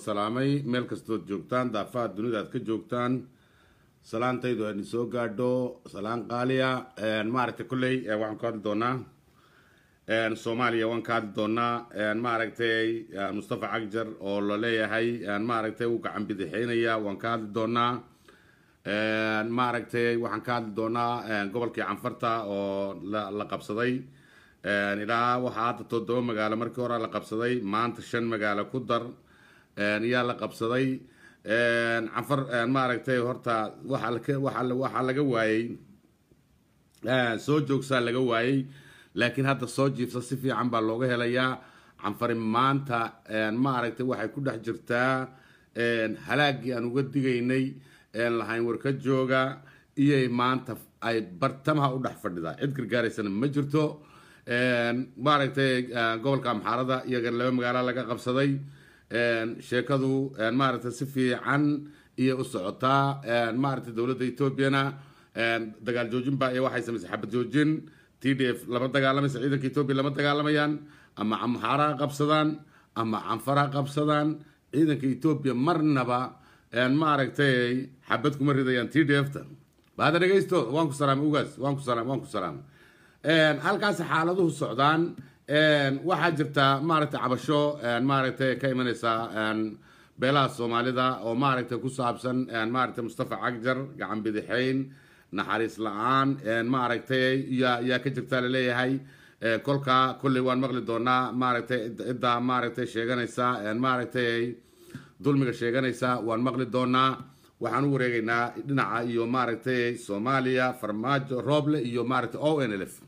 salaamay meel kastood joogtaan daafaha dunida aad ka joogtaan salaantaydu aan soo gaadho salaan qaaliya maaragtay kolley waxaan ku hadli doonaa soomaaliya waan ka hadli doonaa maaragtay mustafa cagjar oo la leeyahay maaragtay uu gacan bidixeynaya waan ka hadli doonaa maaragtay waxaan ka hadli doonaa gobolkii canfarta oo la qabsaday ilaa waxaa hadda toddoba magaalo markii hore la qabsaday maanta shan magaalo ku dar yaa la qabsaday canfar maaragtay horta waxaa laga waayey soo joogsaa laga waayey laakiin hadda soo jiifsa si fiican baa looga helayaa canfari maanta maaragtay waxay ku dhex jirtaa halaagii aan uga digaynay lahayn warka jooga iyay maanta ay bartamaha u dhex fadhidaa cid gargaaraysana ma jirto maaragtay gobolka amxaarada iyagana laba magaalo laga qabsaday sheekadu maaragtay si fiican iyo u socotaa maaragtay dowladda etoobiyana dagaal joojin baa iyo waxay samaysay xabad joojin t d f lama dagaalamaysa ciidanka etoobiya lama dagaalamayaan ama amxaaraha qabsadaan ama canfaraha qabsadaan ciidanka etoobiya marnaba maaragtay xabad kuma ridayaan t d f ta bahada dhegaysto waan ku salaamay ugaas waan ku salaam waan ku salaamay halkaas xaaladuhu socdaan waxaa jirta maaragtay cabasho maaragtay ka imanaysa beelaha soomaalida oo maaragtay ku saabsan maaragtay mustafa cagjar gacan bidixeyn naxariis la-aan maaragtay yaa yaa ka jirta laleeyahay kolka kolley waan maqli doonaa maaragtay cidda maaragtay sheeganaysa maaragtay dulmiga sheeganaysa waan maqli doonaa waxaan u wareegaynaa dhinaca iyo maaragtay soomaaliya farmaajo rooble iyo maaragtay o n l f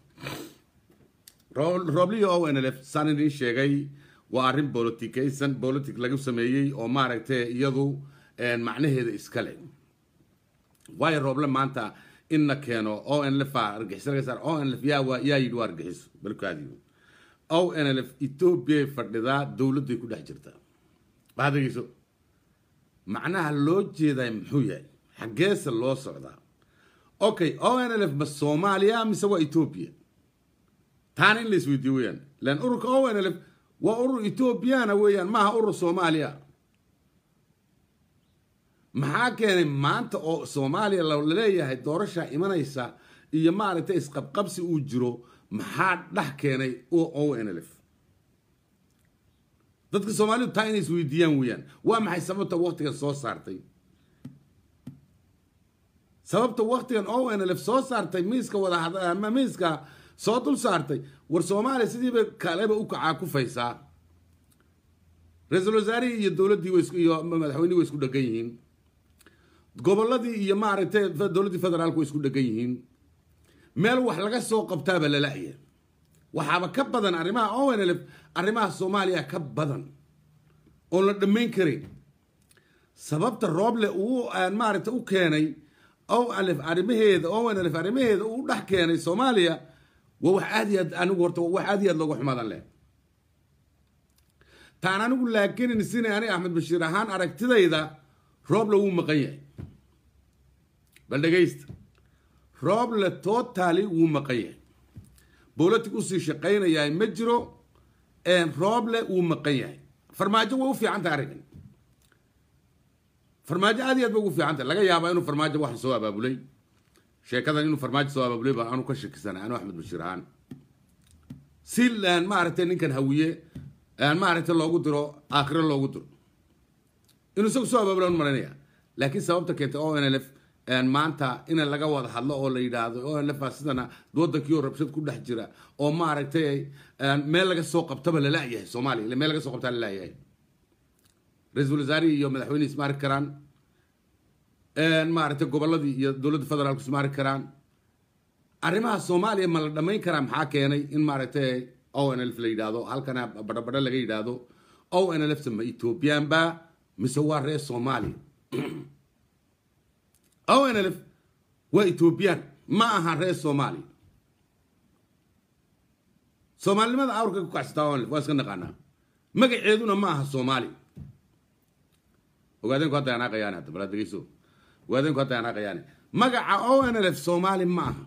rooble iyo o n l f saan idin sheegay waa arrin bolotikaysan bolitic lagu sameeyey oo maaragtay iyadu macnaheeda iskale waayo rooble maanta in la keeno o n l f argixisalaga o n l f yaa yaa yidhi waa argixiso balkaadiyo o n l f ethoobiya fadhidaa dowladday ku dhex jirtaa bahadageyso macnaha loo jeeday muxuu yahay xaggeese loo socdaa okay o n l f ma soomaaliya mise waa etoobiya taana in la isweydiiyo weyaan lan ururka o n l f waa urur etoobiyana weeyaan maaha urur soomaaliya maxaa keenay maanta oo soomaaliya laleeyahay doorashaa imanaysa iyo maaragtay isqabqabsi uu jiro maxaa dhex keenay o n l f dadka soomaalidu taa inay isweydiiyaan weeyaan waa maxay sababta waktigan soo saartay sababta waktigan o n l f soo saartay miiska wadaama miiska soo dul saartay war soomaaliya sidiiba kaleba u kacaa kufaysaa ra-iisul wasaarihii iyo dowladdii iyo madaxweynihii way isku dhegan yihiin gobolladii iyo maaragtay dowladdii federaalku way isku dhegan yihiin meel wax laga soo qabtaaba lala'ya waxaaba ka badan arrimaha o n l f arrimaha soomaaliya ka badan oon la dhammayn karin sababta rooble uu maaragtay u keenay o n f arrimaheeda o n l f arrimaheeda uu dhex keenay soomaaliya waa wax aad iyo aad anigu horta wax aad iyo aad looga xumaadan leh taan anigu laakiin sina ani axmed bashiir ahaan aragtidayda rooble wuu maqan yahay bal dhegaysta rooble totally wuu maqan yahay bolitic usii shaqaynayaa ma jiro rooble wuu maqan yahay farmaajo way u fiican tahay arrinkan farmaajo aad iyo aad bay ugu fiican tahay laga yaabaa inuu farmaajo waxan soo abaabulay sheekadan inuu farmaajo soo abaabulay baa anu ka shakisana anu axmed bashiir ahaan si maaragtay ninkan hawiye maaragtay loogu diro aakhiro loogu diro inuu isagu soo abaabula un maranaya laakiin sababta keentay o n l f maanta in laga wada hadlo oo la yidhaahdo o n l f sidana wadankii oo rabshad ku dhex jira oo maaragtay meel laga soo qabtaba lalayahay soomaaliya meel laga soo qabtaa lalayahay ra-iisul wasaarihii iyo madaxweyne ismaari karaan maaragtay gobolladii iyo dowladda federaalku ismaari karaan arrimaha soomaaliya ma la dhammayn karaa maxaa keenay in maaragtay o n l f la yidhaahdo halkana badhabadho laga yidhaahdo o n l f ma ethoobiyan ba mise waa reer soomaaliya o n l f waa ethoobiyan ma aha reer soomaaliya soomaalinimada awrka ku kacsataa o n l f waa iska naqaanaa magaceeduna ma aha soomaaliya ogaadeenku hadda anaaqayaane hadda balaa degeyso ogaadeenku hadda anaaqayaane magaca o n l f soomaali ma aha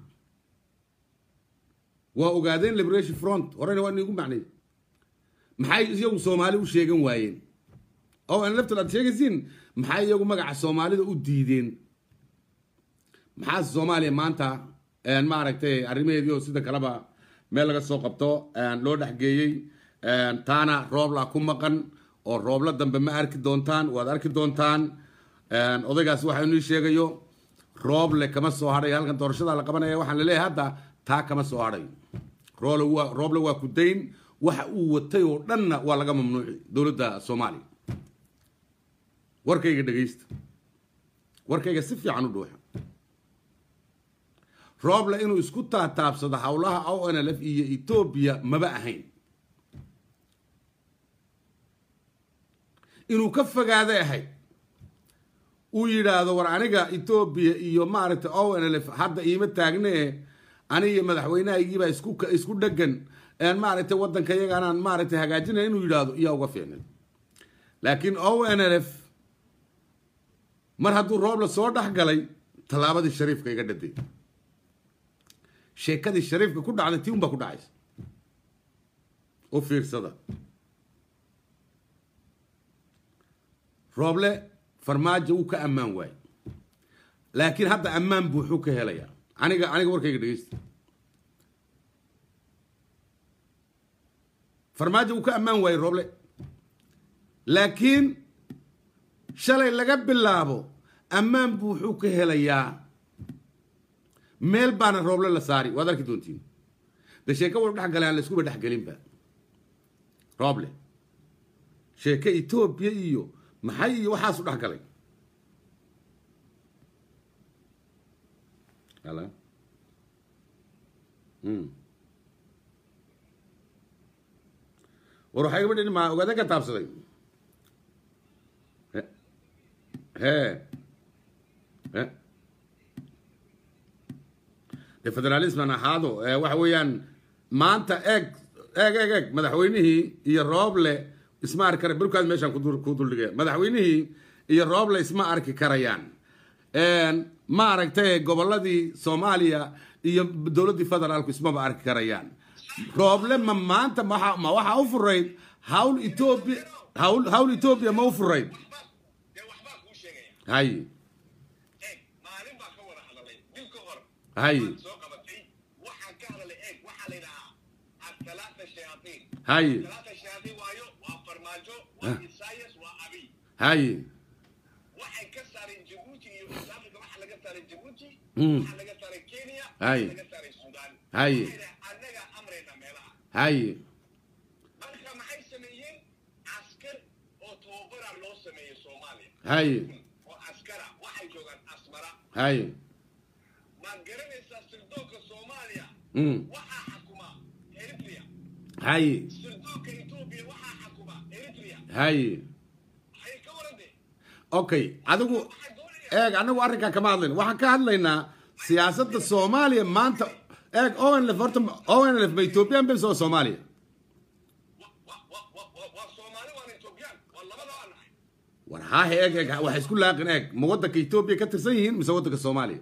waa ogaadeen liberation front horena waa niigu macnay maxay iyagu soomaali u sheegan waayeen oo aan laftal aad sheegaysiin maxaa iyagu magaca soomaalida u diideen maxaa soomaaliya maanta maaragtay arrimaheedii oo sida kaleba meel laga soo qabto loo dhexgeeyey taana roobla ku maqan oo roobla dambe ma arki doontaan waad arki doontaan odaygaas waxa inuu sheegayo rooble kama soo hadhay halkan doorashada la qabanaya waxaan laleeyahay hadda taa kama soo hadhay rooble waa ku dayn waxa uu watay oo dhanna waa laga mamnuuci dowladda soomaaliya warkayga dhegaysta warkayga si fiican u dhuuxa rooble inuu isku taataabsado howlaha o n l f iyo etoobiya maba ahayn inuu ka fogaaday ahayd uu yidhaahdo war aniga etoobiya iyo maaragtay o n l f hadda iima taagnee aniga madaxweynahaygiibaa isku isku dhegan maaragtay waddanka iyaganaan maaragtay hagaajinaya inuu yidhaahdo iyaa uga fiicnay laakiin o n l f mar hadduu rooble soo dhex galay tallaabadii shariifka iga dhaday sheekadii shariifka ku dhacday tii un baa ku dhacaysa u fiirsada rooble farmaajo wuu ka ammaan waayey laakiin hadda ammaan buuxuu ka helayaa aniga aniga warkayga dhegeysta farmaajo wuu ka ammaan waayey rooble laakiin shalay laga bilaabo ammaan buuxuu ka helayaa meel baana rooble la saari waad arki doontiin de sheeke wal dhex galay aan la iskuba dhexgelinba rooble sheeke etoobiya iyo maxay iyo waxaasu dhex galay ala war waxay gaba dhin maa ogaada ka taabsaday he he de federalisman ahaado waxa weeyaan maanta eeg eeg eeg eeg madaxweynihii iyo rooble isma arki kara bilkaas meeshaan ku duldhigaya madaxweynihii iyo rooble isma arki karayaan ma aragtay gobolladii soomaaliya iyo dowladdii federaalku ismaba arki karayaan rooble ma maanta ma waxaa u furayd hawl etoobiya hawl hawl etoobiya ma u furayd hay hay hay hay waxay ka saareen jabuuti iyo afrika waxa laga saaray jabuuti Mm. waxa laga saaray kenya Hay. waxa laga saaray suudaan Hay. Waxayna annaga amrayna meelaha hay marka maxay sameeyeen askar oo tababara loo sameeyey soomaaliya hay oo askara waxay joogaan asmara hay maad garanaysaa sirdoonka soomaaliya Mm. waxaa xakuma eritrea hay sirdoonka etoobiya waxaa xakuma eritrea hay waxay ka warantay okay adigu waxay doonayaan eeg anagu arrinkan kama hadlayna waxaan ka hadlaynaa siyaasadda soomaaliya maanta eeg onlf horta onlf ma ethoobiyan bes oo soomaaliya wa- wa- wa- wa- wa- waa soomaali waana etoobiyaan waa labada waa nahay war haahe eeg eeg waxay isku laaqin eeg ma waddanka etoobiya ka tirsan yihiin mise waddanka soomaaliya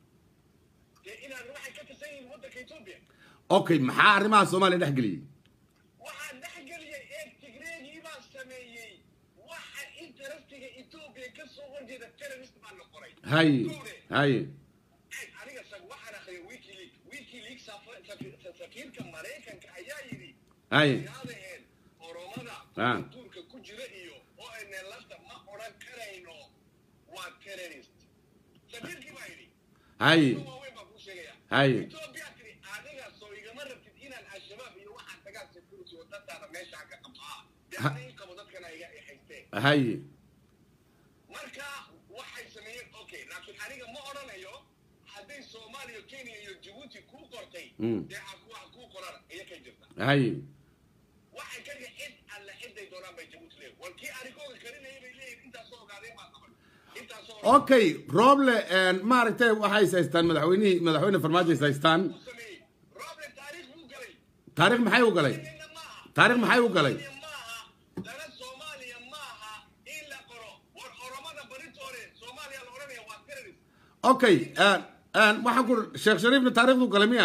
dee inaan waxay ka tirsan yihiin waddanka etoobiya okay maxaa arrimaha soomaaliya dhex geliyey waxaa dhexgeliyay eeg tigreegii baa sameeyey waxa interestiga etoobiya ka soo horjeeda terrorist baa la qoray hay Duure. hay eeg aniga sag waxaan akhriyay wikileak wikileak safa- safi- safiirka maraykanka ayaa yidhi hay yaadaheen oromada Ah. duurka ku jira iyo oo ayna lafta ma odhan karayno waa terrorist safiirkii baa yidhi hay waaweyn baa kuu sheegaya hay Ethiopia tiri adiga soo igama rabtid inaan al-shabaab iyo waxaan tagaa security wadadaada meeshaan ka qabtaa dee Ha. aniga qabo dadkana iga i haysteen hay marka waxay sameeyeen okay laakiin aniga ma odhanayo hadday soomaaliya kenya iyo jabuuti kuu qortay Mm. dee ha ku ha kuu qoran iyo kay jirta hay waxay ka dhigay cid alle ciday doonaan bay jabuuti leeyihin wal kii arigooga karinayay bay leeyihin intaasoo ogaadeen baa qaban intaasoo okay rooble maaragtay waxay is haystaan madaxweynihii madaxweyne farmaajo is haystaan uu sameeyey roble taariikh buu galay taariikh maxay u galay Nina maaha taariikh maxay u galay maaha dana soomaaliya maaha in la qoro war oromada baritoore soomaaliya la odhanaya waa terrorist okay waxaan ku sheekh shariifna taariikhdu galay miya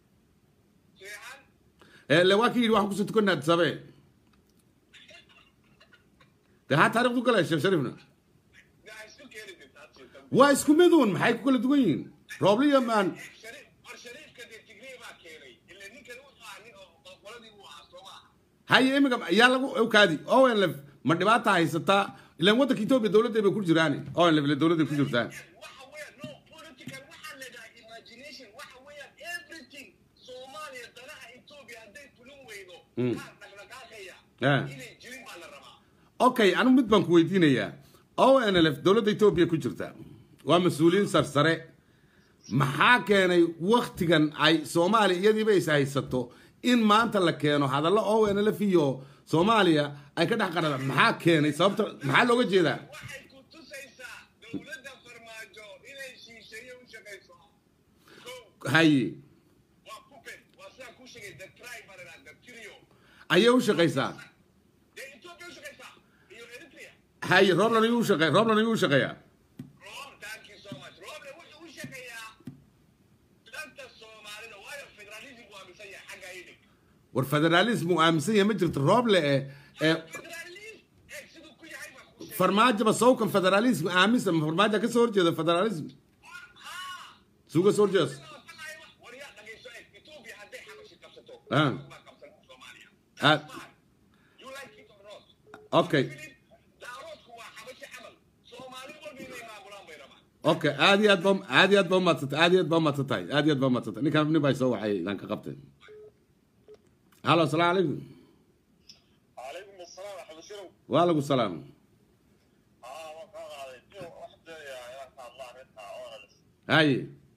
seexan le waa ki yidhi waxaan kusoo tukanaa adsabe dee haa taarikhdu galaya sheekh shariifna daa isku keeni jirta hadsiita waa isku miduun maxay ku kala duwan yihiin roobliya maan shariif war shariifka dee tigrey baa keenay ila ninkan wuxuu ahaa nin oo oo qoladii uu ahaa soo maaha haye iminka yaa lagu kaadi onlf ma dhibaata haysataa ilaan waddanka etoobiya dowladday bay ku jiraan onlf ile dowladday ku jirtaa waxa weeyaan no political waxaa la yidhaha imagination waxa weeyaan everything soomaaliya danaha etoobiya hadday fulin weydo Mm. kaa dhaqdhaqaaqaya Ah. inay jirin baa la rabaa okay anigu mid baan ku weydiinayaa onlf dowladda etoobiya ku jirta waa mas-uuliyiin sarsare maxaa keenay waktigan ay soomaaliya iyadiiba is haysato in maanta la keeno hadallo onlf iyo soomaaliya ay ka dhex qaradaan maxaa keenay sababta maxaa looga jeedaa waxay ku tusaysaa dowladda farmaajo inay shiisheeye u shaqayso ko haye waa puppet waa sidaa kuu sheegay the tribe baa la yidhaha the trio ayay u shaqaysaa dee etoobiya u shaqaysaa iyo eritrea haye rooblan ayuu u shaqeey rooblan ayuu u shaqeeyaa Rob, thank you so much. Roble wuxuu u shaqeeyaa danta Soomaalida waayo federalism waa aaminsan yahay xagga idig. war federaalism uu aaminsan yahay ma jirto rooble ee ee Federalism eeg siduu ku yahay baa kuu sheegay. farmaajoba sawkan federalism aaminsan ma farmaajo ka soo horjeeda federalism Haa. suuga soo horjeedas Sidoo kale ay- war yaa dhageyso eeg, Ethiopia hadday xabashi qabsato, Ah. baa qabsan Soomaaliya. Ah. That's fine. You like it or not. Okay. Philip, daaroodku waa xabashi camal. Soomaali walba inay maamulaan bay rabaan. okay aad iyo aad ba aad iyo aad ba umadsantay aad iyo aad ba umadsantahay aad iyo aad ba umadsantay ninkan nin baa soo waxay idaan ka qabtay halo asalaamu calaykum Calaykum assalaam, xabashirow. waa lagu salaam Aa, waan kaa qaaday. Iyo wax doonayaa inaan ka hadlo arrinta oonales. haye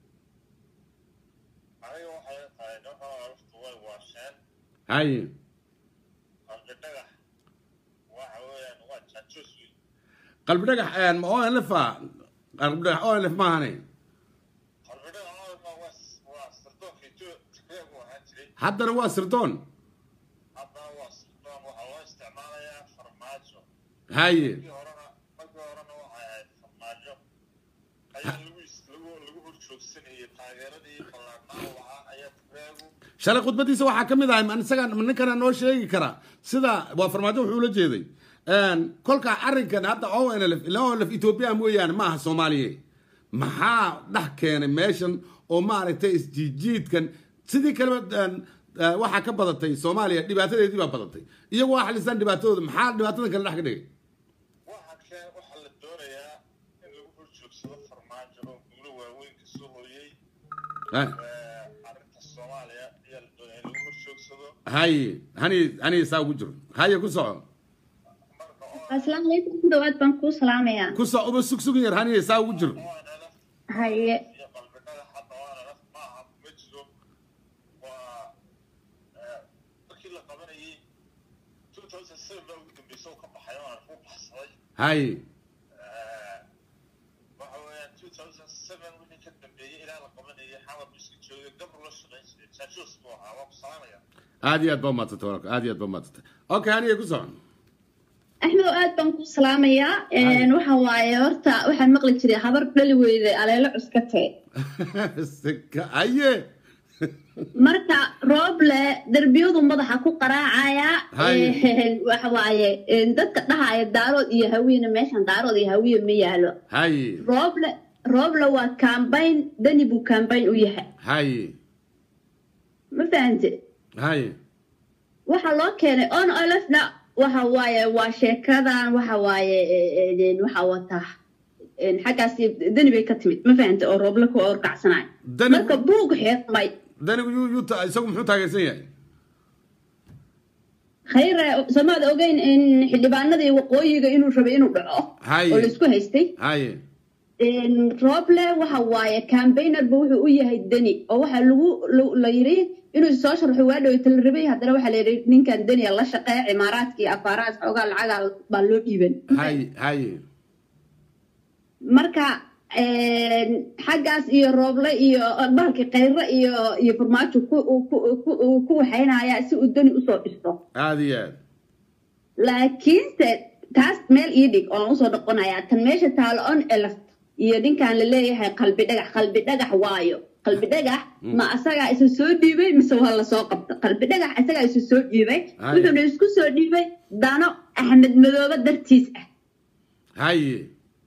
aniga waxay tahay nooca alaftu way waasheen haye qalbi dhagax waxa weeyaan waa jaajuus wiil qalbi dhagax ma onlf a qalbi dhagax onlf maahane qalbi dhagax alfa waa waa sirdoonka tigreegu ahaan jiray haddana waa sirdoon haddana waa sirdoon waxaa loo isticmaalayaa farmaajo haye markii horena markii horena waxay ahayd farmaajo ayaa lagu is lagu lagu horjoogsanayay taageeradii ballaarnaa lahaa ayaa tigreegu shalay khudbadiisa waxaa ka mid ahay ma isaga ma ninkana noo sheegi kara sida waa farmaajo wuxuu ula jeeday kolka arrinkan hadda onlf ila onlf etoobiya mooyaane maaha soomaaliye maxaa dhex keenay meeshan oo maaragtay isjiijiidkan sidii kaleba eh, waxaa ka badatay soomaaliya dhibaatadeedii baa badatay iyagu waa xalisaan dhibaatadooda maxaa dhibaatadan kale dhex ka dhigay waxa kee waxaa la doonayaa in lagu horjoogsado farmaajo oo guulo waaweyn ka soo hooyey Eh, arrinta soomaaliya ayaa la doonaya in lagu horjoogsado haye hani hani saa ugu jiro haye ku soco marka oo asalaamu calaykum ku dhawaad baan kuu salaamayaa ku soco uba sugsugin yar hani saa ugu jiro ONLF haye iyo qalbi dhagax hadda ONLF ma aha ma jiro waa eh, markii la qabanayay 2007 baa ugu dambeysay oo ka baxay ONLF u baxsaday haye Eh, waxa weeyaan 2007 wixii ka dambeeyey ilaa la qabanayay xamar buu iska joogay gabru la shaqayn jiray jaajuus buu ahaa waa ku salaamaya aad iyo aad baa umadsantay walaalka aad iyo aad baa umadsantay okay haniye ku soco axmed oo aad baan kuu salaamayaa waxa waaye horta waxaan maqli jiray habar dhali weyde aleelo cuskatee Sika, aye marka rooble derbiyadu madaxa ku qaraacaya Haye. waxa waaye dadka dhahaya daarood iyo hawiina meeshan daarood iyo hawiye ma yaalo haye rooble rooble waa kambayn dani buu kambayn u yahay haye ma fahante haye waxaa loo keenay on olefna waxa waaye waa sheekadan waxa waaye e- e- waxa wataa een, xaggaas dani bay ka timid ma fahante oo rooble ku orkacsanayo Dani- marka buug xeeqmay danigu yuu yuu ta- isagu muxuu taageersan yahay khayre samaad ogeyn in xildhibaanadii waqooyiga inuu rabay inuu dhaco Haye. oo laisku haystay haye Een, rooble waxa waaye campaignerba wuxuu u yahay deni oo waxaa lagu la- la yiri inuu soo sharxo waa dhaweyta la rabay haddana waxaa la yidhi ninkan deniya la shaqeeya cimaaraadka iyo afaarahaas xoogaa lacaga baa loo dhiiban haye haye marka een, xaggaas iyo rooble iyo bahalkii khayre iyo iyo farmaajo ku ku- ku- ku waxaynaya si uu deni usoo dhisto aad iyo aad laakiinse taas meel ii dhig oon usoo dhaqonayaa tan meesha taalo on eleft iyo ninkan la leeyahay qalbi dhagax qalbi dhagax waayo qalbi dhagax ma asagaa isa soo dhiibay mise waa lasoo qabta qalbi dhagax asagaa isa soo dhiibay Ay. wuxuuna isku soo dhiibay dano axmed madoobe dartiis ah haye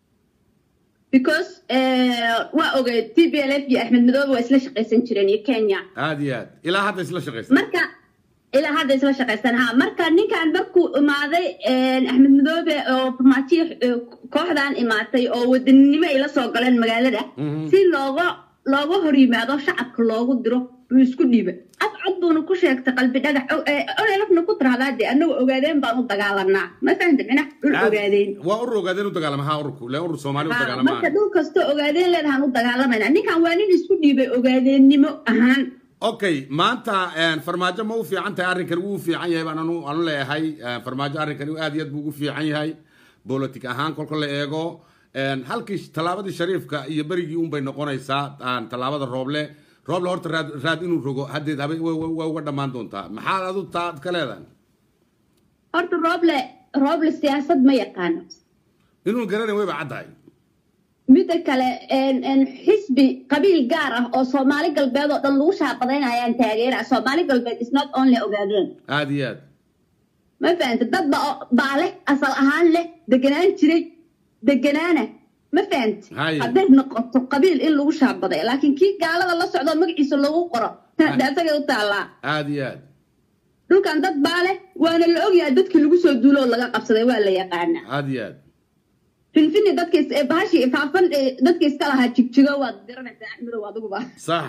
because waa ogeed t b l f iyo axmed madoobe waa isla shaqaysan jireen iyo kenya aad iyo aad ilaa hadda isla shaqaysa marka ilaa hadda isla shaqaysan ha marka ninkan markuu imaaday axmed madoobe oo farmaajiya kooxdan imaatay oo wadaninimo ay la soo galeen magaalada Mhm. si looga looga hor yimaado shacabka loogu diro uu isku dhiiba af cod buuna ku sheegtay qalbi dhagax olelafna ku tirahdaa dee anagu ogaadeen baan u dagaalanaa ma fahanta micnaha dhul Aad- ogaadeen waa urur ogaadeen u dagaalama ha ururku le urur soomaali u Ha, dagaalamaan marka dhul kastoo ogaadeen leedahaan u dagaalamayna ninkan waa nin isku dhiibay ogaadeennimo ahaan okay maanta een, farmaajo ma u fiican tahay arrinkan wuu u fiican yahay baan anu anu leeyahay een, farmaajo arrinkan aad iyo aad buu ugu fiican yahay politic ahaan kolka la eego een, halkii tallaabadii shariifka iyo berigii unbay noqonaysaa een, tallaabada rooble rooble horta raad raad inuu rogo haddeed habe wa- wa- waa uga dhammaan doontaa maxaad adu taad ka leedahay horta rooble rooble siyaasad ma yaqaano inuu garanay wayba caddahay midda kale een- een xisbi qabiil gaar ah oo soomaali galbeed oo dhan lagu shaabadaynayaan taageera soomaali galbeed is not only ogaadeen aad iyo aad ma fahanta dad ba baa leh asal ahaan leh deganaan jiray deganaana ma fahanta Haye. hadday noqoto qabiil in lagu shaabaday laakiin kii gaalada la socdo magaciisa lagu qoro dhaasagay u taallaa aad iyo aad dhulkan dad baa leh waana la ogyahay dadkii lagu soo duulo oo laga qabsaday waa la yaqaanaa aad iyo aad finfini dadkiis ee bahashii faafan ee dadkii iska lahaa jigjigo waad garanaysaa axmedow adiguba sax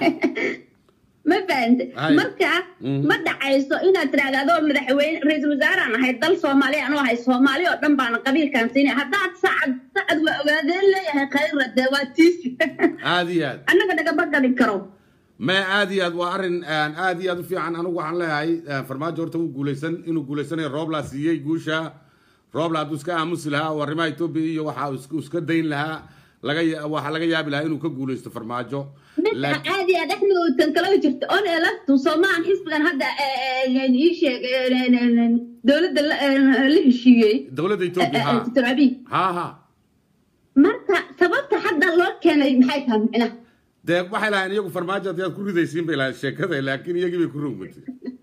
ma fahante Haye. marka Mhm. ma dhacayso inaad tidhahda adoo madaxweyne ra-iisul wasaaraan ahay dal soomaaliya anuu ahay soomaali oo dhan baana qabiilkan siinay haddaad sacad sacad waa ogaadeen leeyahay khayra dee waa tiisi aad iyo aad annaga dhagama gadhin karo ma aad iyo aad waa arrin een, aad iyo aad u fiican anigu waxaan leeyahay een, farmaajo horta wuu guulaysan inuu guulaysanayo roobla siiyey guusha roobla hadduu iska aamusi lahaa oo arrimaha etoobiya iyo waxa uu isku- iska dayn lahaa laga ya- waxaa laga yaabi lahaa inuu ka guulaysto farmaajo mid Laakiin- aad iyo aad axmed oo tan kala jirta on elaftu soomaan xisbigan hadda ii sheeg dowladda la la heshiiyey dowladda etoobiya ha dr abiy ha ha marka sababta hadda loo keenay maxay tahay micnaha dee waxay lahayn iyagu farmaajo haddii aad ku ridaysiin bay lahayd sheekada laakiin iyagii bay ku rogmatay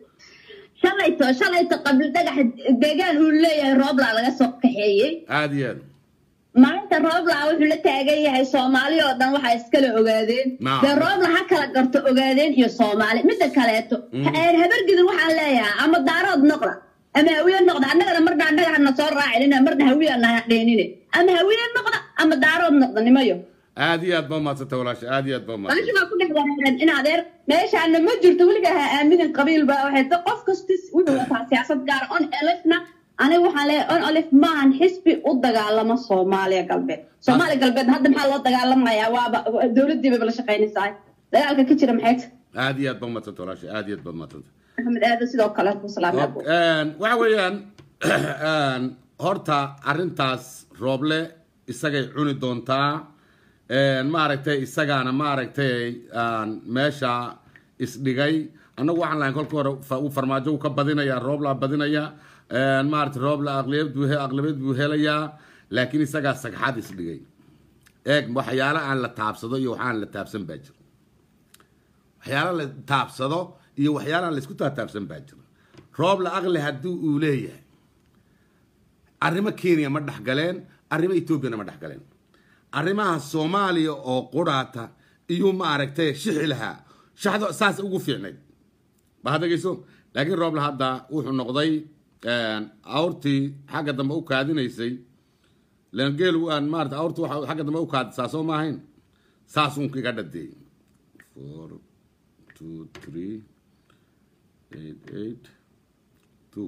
shalayto shalayto qabli dhagax deegaan uu leeyahay roobla laga soo kaxeeyey aad iyo aad maalinta roobla wuxuu la taagan yahay soomaali oo dhan waxaa iskala ogaadeen Naam. dee roobla ha kala garto ogaadeen iyo soomaali midda kaleeto Mhm. een habargidan waxaan leeyahay ama daarood noqda ama hawiye noqda annagana marna annaga hana soo raacinina marna hawiye ana dheenine ama hawiye noqda ama daarood noqda nimayo aad iyo aad baa maadsanta walaasha aad iyo aad baa baashi maadsanta baa ku dhex wareeran in adeer meeshaana ma jirto weligaa ha aaminin qabiil baa waxay ta qof kasta wuxuu wataa siyaasad gaara on elifna aniga waxaan leeyahay on elif maahan xisbi u dagaalamo soomaaliya galbeed soomaaliya galbeed hadda maxaa loo dagaalamayaa waaba dowladdiiba la shaqaynaysaa dagaalka ka jira maxay tahay aad iyo aad baa maadsanta walaasha aad iyo aad baa maadsanta maxamed aadan sidoo kale ku salaamay Ok, een, waxa weeyaan een, horta arrintaas rooble isagay cuni doontaa een, maaragtay isagaana maaragtay aan meesha isdhigay annagu waxaan lahayn kolka hore fa- uu farmaajo uu ka badinaya rooblaa badinaya een, maaragtay roobla aqliyad buu he- aqlabiyad buu helayaa laakiin isagaa sagxad isdhigay eeg waxyaalo aan la taabsado iyo waxaan la taabsan baa jira waxyaalo la taabsado iyo waxyaalaha la isku taataabsan baa jira roob la aqli haddii uu leeyahay arrimo kenya ma dhexgaleen arrimo etoobiyana ma dhexgaleen arrimaha soomaaliya oo quraata iyo maaragtay shixi lahaa shaxdo saas ugu fiicnayd ba hadagayso laakiin rooble hadda wuxuu noqday awrtii xagga dambe u kaadinaysay lan geel aan maarata awrtu waxa xagga dambe u kaadisaa soo maahayn saas uun iga dhadeey four two three eight eight two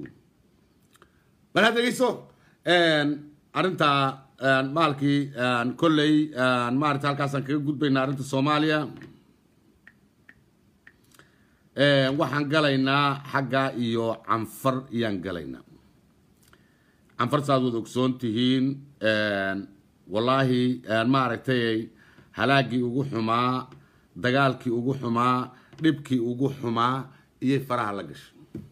bal had dhegeyso arrintaa maalkii kolley maarata halkaasaan kaga gudbaynaa arrinta soomaaliya waxaan galaynaa xagga iyo canfar iyaan galaynaa canfar saaad wad ogsoon tihiin wallaahi maaragtay halaagii ugu xumaa dagaalkii ugu xumaa dhibkii ugu xumaa iyay faraha la gashay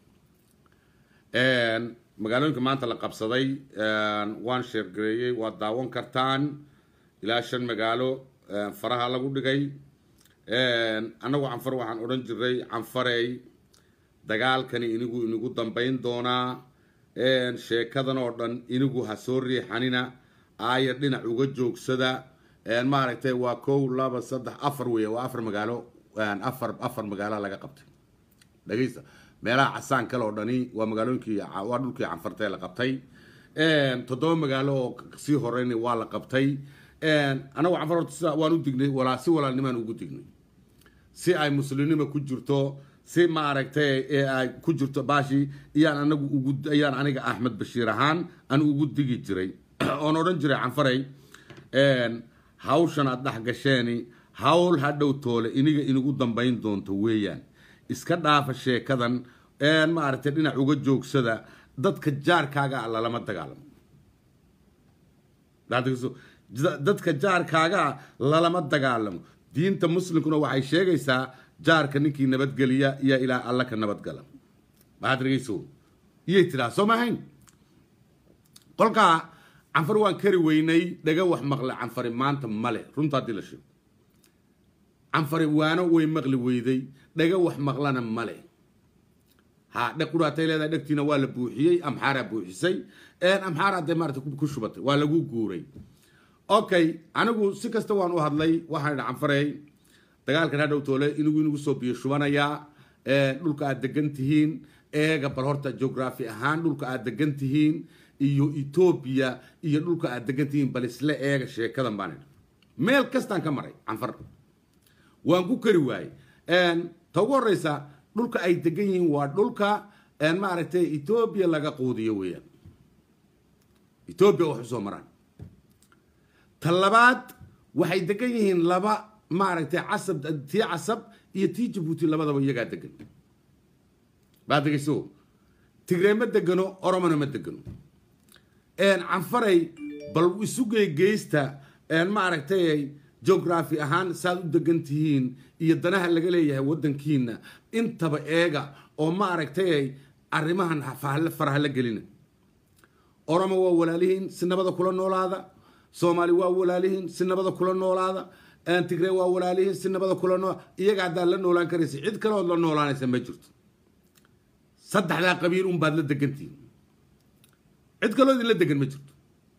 magaalooyinka maanta la qabsaday waan sheergareeyey waad daawan kartaan ilaa shan magaalo faraha lagu dhigay annagu canfar waxaan odhan jiray canfarey dagaalkani inigu inigu dambayn doonaa sheekadan oo dhan inigu ha soo riixanina aayar dhinac uga joogsada maaragtay waa kow laba saddex afar weeye waa afar magaalo afar afar magaalo laga qabtay dhageysta meelaha casaan kale oo dhani waa magaalooyinkii waa dhulkii canfartee la qabtay toddoba magaalo oo sii horeyn waa la qabtay anagu canfar horta sida waan u dignay walaa si walaalnimaan ugu dignay si ay muslimnima ku jirto si maaragtay ay ku jirto baashi iyaan anagu ugu ayaan aniga axmed bashiir ahaan aan ugu digi jiray oon odhan jiray canfaray hawshan aad dhex gasheeni hawl hadhow toole iniga inugu dambayn doonto weeyaan iska dhaafa sheekadan maaragtay dhinac uga joogsada dadka jaarkaaga a lalama dagaalamo dadka jaarkaaga a lalama dagaalamo diinta muslimkuna waxay sheegaysaa jaarka ninkii nabadgeliya iyo ilaa alla ka nabadgala maxaad dhegeyso iyay tidhaha soo maahayn qolkaa canfar waan kari weynay dhaga wax maqle canfari maanta male runta haddii la sheego canfari waano way maqli weyday dhaga wax maqlana male ha dheg quraatay leedahay dhegtiina waa la buuxiyey amxaaraa buuxisay amxaaraa dee maarata ku shubatay waa lagu guuray okay anigu si kasta waan u hadlay waxaan idhi canfarey dagaalkan hadhow toole inigu inagu soo biyo shubanayaa dhulka aad degan tihiin eega bal horta geography ahaan dhulka aad degan tihiin iyo etoobiya iyo dhulka aad degan tihiin bal isla eega sheekadan baan idhi meel kastaan ka maray canfar waan ku kari waayey ta ugu horeysa dhulka ay degan yihiin waa dhulka maaragtay etoobiya laga quudiyo weeyaan etoobiya wax usoo maraan ta labaad waxay degan yihiin laba maaragtay casab tii casab iyo tii jabuuti labadaba iyagaa degan baa degeyso tigree ma degano oromona ma degano canfaray bal isugey geysta maaragtay geography ahaan saad u degan tihiin iyo danaha laga leeyahay waddankiina intaba eega oo maaragtay arrimahan faraha la gelina oromo waa walaalihiin si nabada kula noolaada soomaali waa walaalihiin si nabada kula noolaada tigree waa walaalihiin si nabada kula nool iyaga haddaad la noolaan karaysa cid kale ood la noolaanaysa ma jirto saddexdaa qabiil un baad la degantihiin cid kaloo idin la degan ma jirto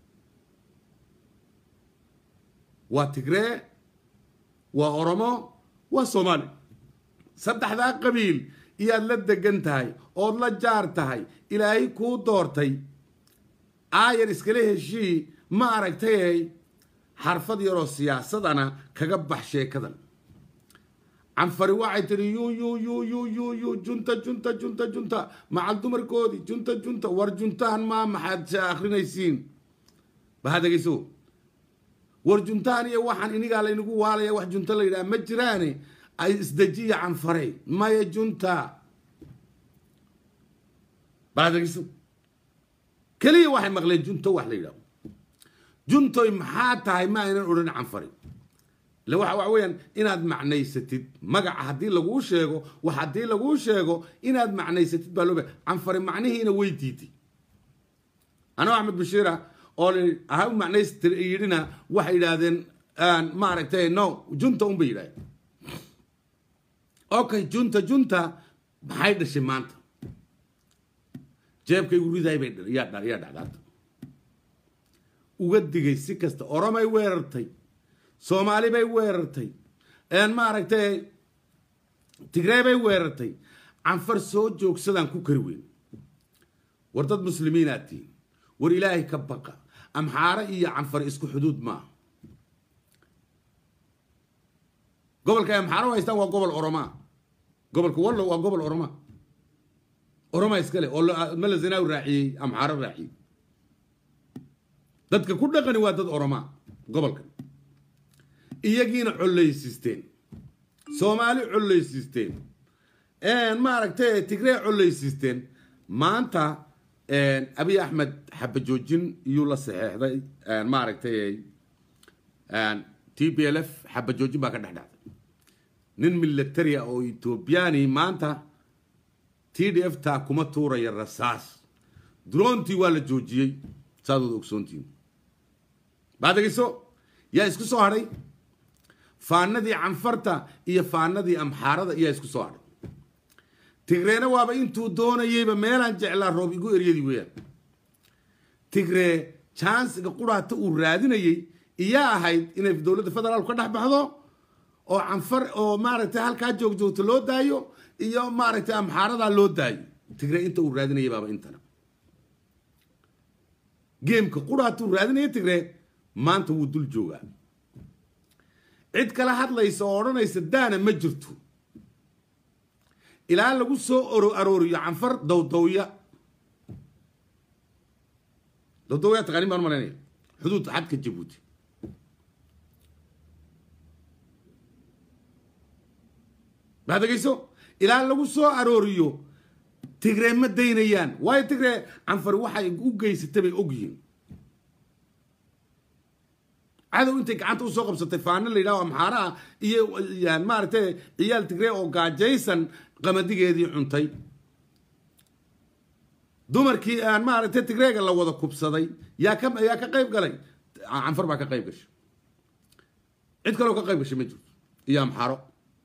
waa tigree waa oromo waa soomaali saddexdaa qabiil iyaad la degan tahay ood la jaar tahay ilaahay kuu doortay aayar iskala heshii ma aragtayay xarfad yaroo siyaasadana kaga bax sheekadan canfari waxay tihi yu yu yu yu yu yu junta junta junta junta macal dumarkoodii junta junta war juntahan maa maxaad akrinaysiin baha dhegeyso war juntahan iyo waxaan inigaa laynagu waalaya wax junta la yidhaha ma jiraane ay isdejiya canfaray maya junta baha dhegeyso keliya waxay maqleen junto wax la yidhaho juntoy maxaa tahay ma aynan odhan canfari ille waxa waxa weeyaan inaad macnaysatid magaca haddii laguu sheego wax haddii laguu sheego inaad macnaysatid baa loo ba canfari macnihiina way diiday anoo axmed bashiira oo ha u macnaystir yidhina waxay yidhaahdeen maaragtay no junta un bay yidhahdeen okay junta junta maxay dhashay maanta jeebkaygu ridaay bay yaa dhacdaata uga digay si kasta oromay weerartay soomaali bay weerartay maaragtay tigree bay weerartay canfar soo joogsadaan ku kari weyn war dad muslimiinaad tihiin war ilaahay ka baqa amxaare iyo canfar isku xuduud maaha gobolka ay amxaare u haystaan waa gobol oromaa gobolka wallo waa gobol oromaa oromaa iskale oo mala zanaawi raaciyey amxaare raaciyey dadka ku dhaqani waa dad oromaa gobolka iyagiina collaysiisteen soomaali collaysiisteen maaragtay tigree collaysiisteen maanta abiy axmed xabajoojin iyuu la saxeexday maaragtay t b l f xabajoojin baa ka dhex dhacday nin militaria oo ethoobiyaani maanta t d f taa kuma tuuraya rasaas droontii waa la joojiyey saadood ogsoontiin baadegeyso yaa isku soo hadhay faanadii canfarta iyo faanadii amxaarada yaa isku soo hadhay tigreena waaba intuu doonayeyba meelaan jeclaa roob igu eryadii weeyaan tigree jansiga quraata uu raadinayay iyaa ahayd inay dowladda federaalku ka dhex baxdo oo canfar oo maaragtay halkaa joogjoogta loo daayo iyo maaragtay amxaaradaa loo daayo tigree inta uu raadinayay baaba intana geemka quraata uu raadinaya tigree maanta wuu dul joogaa cid kala hadlaysa oo odhanaysa daana ma jirto ilaa lagu soo oro arooriyo canfar dowdowya dowdowya taqaanin baan malaynaya xuduudka xadka jabuuti baa degayso ilaa lagu soo arooriyo tigree ma daynayaan waayo tigree canfari waxay u geysatay bay ogyihiin cadow intay gacanta usoo qabsatay faano la yidhaho amxaara ah iyo maaragtay ciyaal tigree oo gaajaysan qamadigeedii cuntay dumarkii aan maaragtay tigreega la wada kubsaday yaa ka yaa ka qayb galay canfar baa ka qayb gashay cid kaleo ka qayb gashay ma jirto iyo amxaaro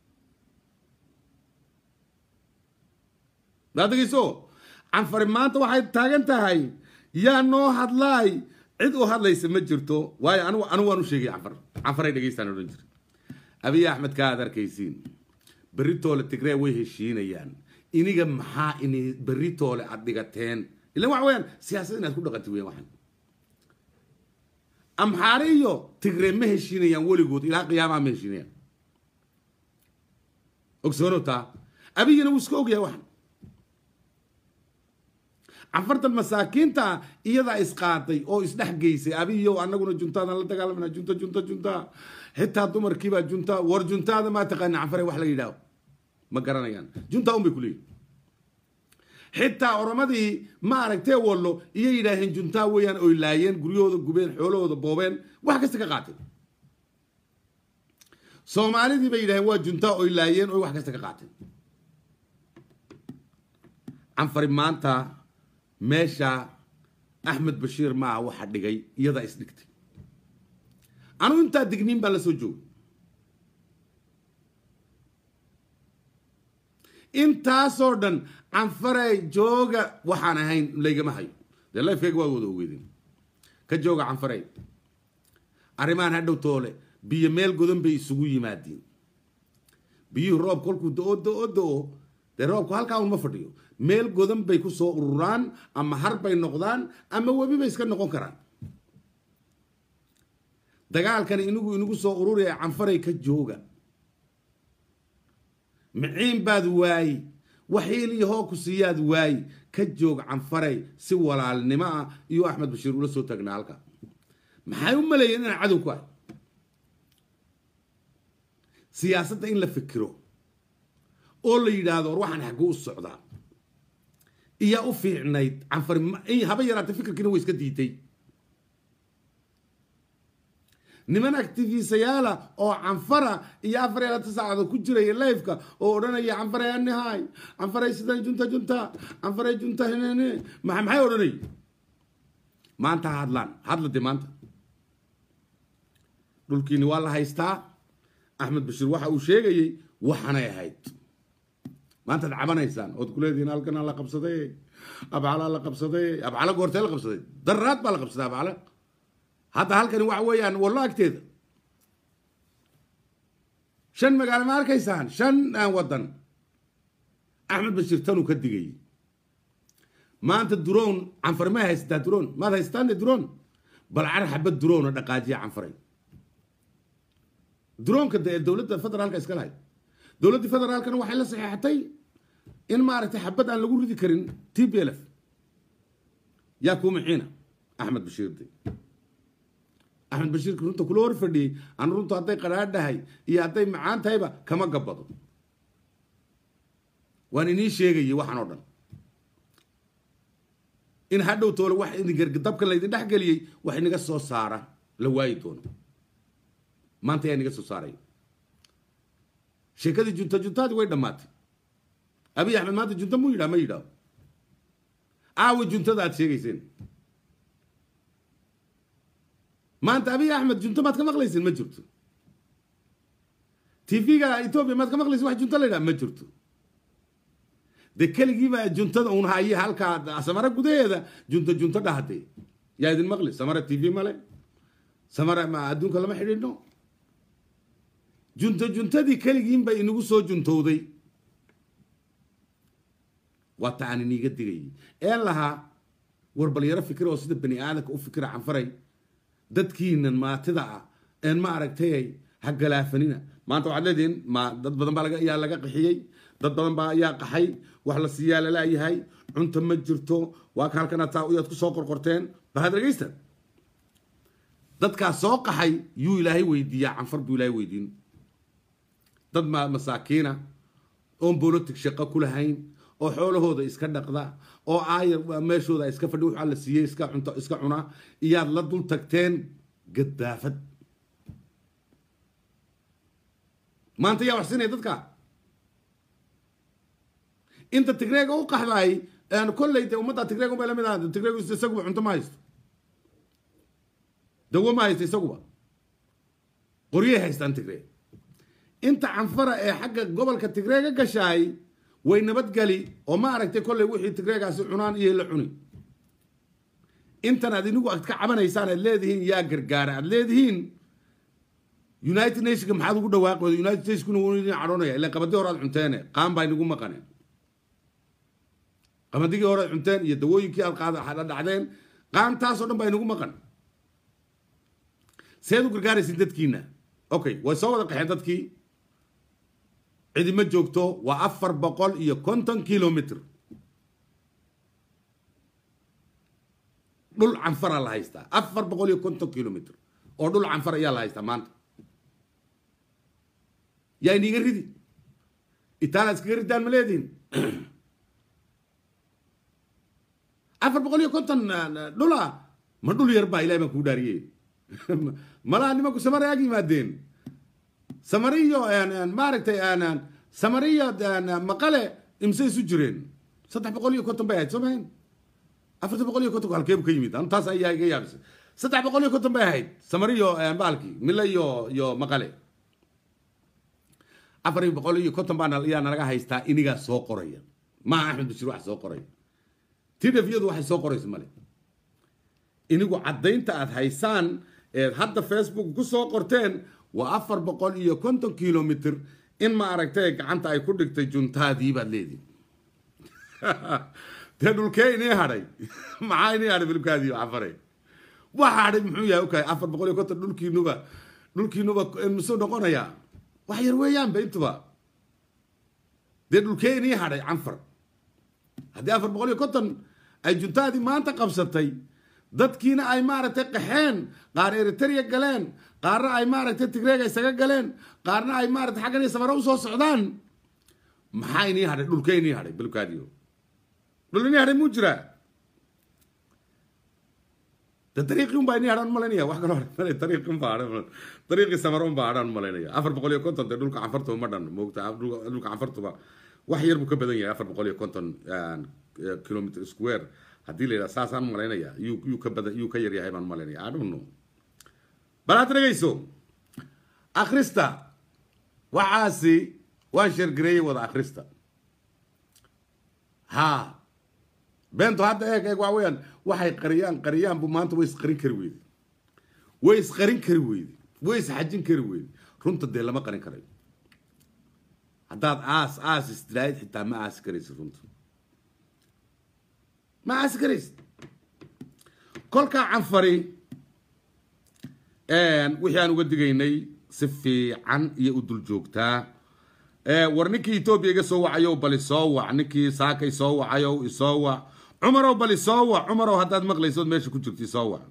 daadegeyso canfari maanta waxay taagan tahay yaa noo hadlaay cid u hadlaysa ma jirto waayo anigu anigu waan u sheegay canfar canfaray dhegeystaan odhan jira abiy axmed ka aad arkaysiin beritoole tigree way heshiinayaan iniga maxaa ini beritoole aad dhigateen ilan waxa weeyaan siyaasad inaad ku dhaqanti weyan waxan amxaare iyo tigree ma heshiinayaan weligood ilaa qiyaamaha ma heshiinayaan ogsoono taa abiyina wuu iska ogyahay waxan canfartan masaakiinta iyadaa isqaaday oo isdhex geysay abiyo anaguna juntaadan la dagaalamana junta junta junta xitaa dumarkiibaa junta war juntaada maa taqaana canfare wax la yidhaaho ma garanayaan junta un bay kuleeyihin xitaa oromadii ma aragtee wallo iyay yidhaaheen juntaa weeyaan oy laayeen guryahooda gubeen xoolahooda boobeen wax kasta ka qaateen soomaalidii bay yidhaheen waa juntaa oy laayeen oy wax kasta ka qaateen canfari maanta meesha axmed bashiir maaha waxa dhigay iyadaa isdhigtay anugu intaa digniin baan la soo joogay intaasoo dhan canfarey jooga waxaan ahayn laygama hayo dee lifekeyga waa wada ogeydeen ka jooga canfarey arrimahan hadhow toole biyo meel godan bay isugu yimaadiin biyuhu roob kolkuu do-o do-o do-o dee roobku halkaa un ma fadhiyo meel godan bay ku soo ururaan ama har bay noqdaan ama webi bay iska noqon karaan dagaalkani inigu inagu soo ururaya canfaray ka jooga miciin baad waayi waxiil iyo hoo ku siiyaad waayi ka joog canfaray si walaalnimo ah iyo axmed bashiir ula soo taagnaa halka maxay u maleeyeen inaan cadow ku ahay siyaasadda in la fikiro oo la yidhaahdo war waxaan xagguu u socdaa iyaa u fiicnayd canfari haba yaraatay fikirkiina way iska diiday niman actifisayaala oo canfara iyo afar iyo labaatan saacadood ku jiraya lifeka oo odhanaya canfaray anihay canfaray sidan junta junta canfaray junta hinene ma maxay odhanay maanta ha hadlaan hadla de maanta dhulkiini waa la haystaa axmed bashiir waxa uu sheegayey waxanay ahayd maantaad cabanaysaan ood kuleedihiin halkanaa la qabsaday abcalaa la qabsaday abcala goortee la qabsaday daraad baa la qabsaday abcala hadda halkani waxa weeyaan wallo agteeda shan magaalo ma arkaysaan shan waddan axmed bashiir tanuu ka digayay maanta duroon canfar ma haysataa duroon maad haysataan de duroon bal car xabad duroona dhaqaajiya canfaray duroonka dee dowladda federaalka iska lahayd dowladda federaalkana waxay la saxeexatay in maaragtay xabad aan lagu ridi karin t b l f yaa kuu mixiina axmed bashiir de axmed bashiirka runta kula hor fadhiyey aan runtu hadday qadhaadhahay iyo hadday macaan tahayba kama gabbado waan inii sheegayay waxaan oo dhan in hadhow toole wax dabka laydin dhex geliyey wax inaga soo saara la waayi doono maanta ayaa inaga soo saaraya sheekadii junta juntaadii way dhammaatay abiy axmed maanta junta muu yidhaha ma yidhaaho aawa juntada aad sheegayseen maanta abiy axmed junto maad ka maqlaysin ma jirto tv-ga ethoobia maad ka maqlaysin wax junto la yidhaha ma jirto de keligiiba juntada un haye halkaa samaro gudaheeda junto junto dhahde yaa idin maqli samara t v male samara ma adduunka lama xidhiidhno junto juntadii keligiin bay inagu soo juntowday waa ta aan iniiga digayay een lahaa war balyaro fikir oo sida bani aadamka u fikira canfaray dadkiinan maatida ah een ma aragtay ha galaafanina maanta waxaad leedihiin ma dad badan baa ayaa laga qaxiyey dad badan baa ayaa qaxay wax la siiyaa lalayahay cunto ma jirto waa ka halkan ataa uyaad ku soo qorqorteen bal had dhegaysta dadkaas soo qaxay yuu ilaahay weydiiyaa canfar buu ilaahay weydiin dad ma masaakiina oon bolotic shaqo ku lahayn oo xoolahooda iska dhaqda oo aayar meeshooda iska fadhi wax alla siiyey iska cunto iska cuna iyaad la dul tagteen gadaafad maanta yaa wax siinaya dadka inta tigreega u qaxdaay kolley de ummadda tigreega unbay lamid ahaa tigreegu isaguba cunto ma haysto dawo ma haysto isaguba qoryay haystaan tigreeg inta canfara ee xagga gobolka tigreega gashaay way nabadgeli oo ma aragtay kolley wixii tigreegaasi cunaan iyo la cuni intan aad inigu aad ka cabanaysaan aad leedihiin yaa gargaara aad leedihiin united nationka maxaad ugu dhawaaqi wada united nationsku wuu idin cadhoonaya ilan qabadii hore aad cunteene qaan baa inagu maqaneen qabadigii hore aad cunteen iyo dawooyinkii aad qaada dhacdeen qaantaasoo dhan baa inagu maqan seed u gargaaraysin dadkiina okay way soo wada qaxeen dadkii cidima joogto waa afar boqol iyo konton kilomitr dhul canfara la haystaa afar boqol iyo konton kilomitr oo dhul canfar ayaa la haystaa maanta yaa iniga ridi itaaliya iskaga ridaan ma leedihin afar boqol iyo konton dhula ma dhul yar baa ilahay baan kuu dhaariyey malaa nimanku samare ag yimaadeen samariyo maaragtay samariyo maqale imse isu jireen saddex boqol iyo konton bay ahayd soo mahayn afartan boqol iyo konton halkeebu ka yimid anu taas ayaa iga yaabisay saddex boqol iyo konton bay ahayd samariyo baalkii mile iyo iyo maqale afar boqol iyo konton baa ayaa nalaga haystaa inigaa soo qoraya maaha axmed bashir wax soo qoraya tidafyadu waxay soo qoraysa male inigu caddaynta aad haysaan eed hadda facebook ku soo qorteen waa afar boqol iyo konton kilomitr in ma aragtay gacanta ay ku dhigtay juntaadii baad leedihi dee dhulkee inii hadhay maxaa inii hadhay bilkaadii cafare waxa hadhay muxuu yahay okay afar boqol iyo konton dhulkiinuba dhulkiinuba musuu noqonayaa wax yar weeyaanba intuba dee dhulkee inii hadhay canfar haddii afar boqol iyo konton ay juntaadii maanta qabsatay dadkiina ay maaragtay qaxeen qaar eritrea galeen qaarna ay maaragtay tigreega isaga galeen qaarna ay maaragtay xaggan iyo samare usoo socdaan maxaa inii hadhay dhulkee inii hadhay bilkaadiyo dhul inii hadhay muu jiraa de dariiqii unbaa inii hadhaan malaynaya wax kaloo hadhan dariiqii unbaa hadhan dariiqii samare unbaa hadhaan malaynaya afar boqol iyo konton dee dhulka canfartuba ma dhan moogta dhulka canfartuba wax yar buu ka badan yahay afar boqol iyo konton kilometer square haddii la yidhaha saasaan malaynaya yuu yuu ka badan yuu ka yar yahay baan malaynaya I don't know bal aad dhegayso akhrista waxaasi waan sheergareeyey wada akhrista ha beentu hadda eeg eeg waa weeyaan waxay qariyaan qariyaan bu maanta way isqarin kari weyde way isqarin kari weyde way isxajin kari weyde runta dee lama qarin karayo haddaad aas aas istiraahid xitaa ma aasi karaysid runta ma aasi karaysid kolkaa canfari wixii aan uga digaynay si fiican iyo u dul joogtaa war ninkii etoobiya iga soo wacayow bal isoo wac ninkii saaka isoo wacayow isoo wac cumarow bal isoo wac cumarow haddaad maqlaysood meesha ku jirto isoo wac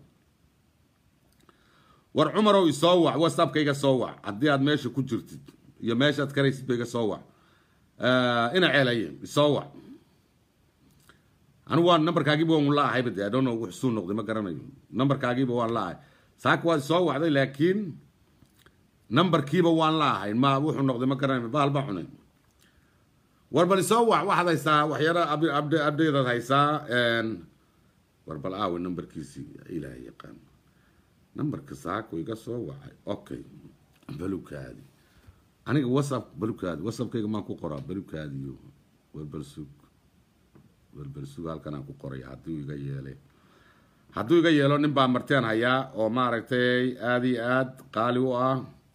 war cumarow isoo wac whatsappka iga soo wac haddii aad meesha ku jirtid iyo meeshaad karaysid ba iga soo wac ina ceelaye isoo wac anigu waa nambarkaagiiba waan la ahayba de adono wax suu noqday ma garanayo nambarkaagiiba waan la ahay saaka waad isoo wacday laakiin nambarkiiba waan la ahay ma wuxuu noqday ma garanayo bahal ba cunay war bal isoo wac waxaad haysaa waxyaala abdeedaad haysaa war bal aawe nambarkiisii ilaahay yaqaan nambarka saako iga soo wacay okay balukaadi aniga whatsapp balukaadi whatsappkayga maan ku qoraa balukaadiyo war bal sug war bal sug halkan aan ku qoray haddii iga yeelay hadduu iga yeelo nin baa marteen hayaa oo maaragtay aada iyo aad qaali u ah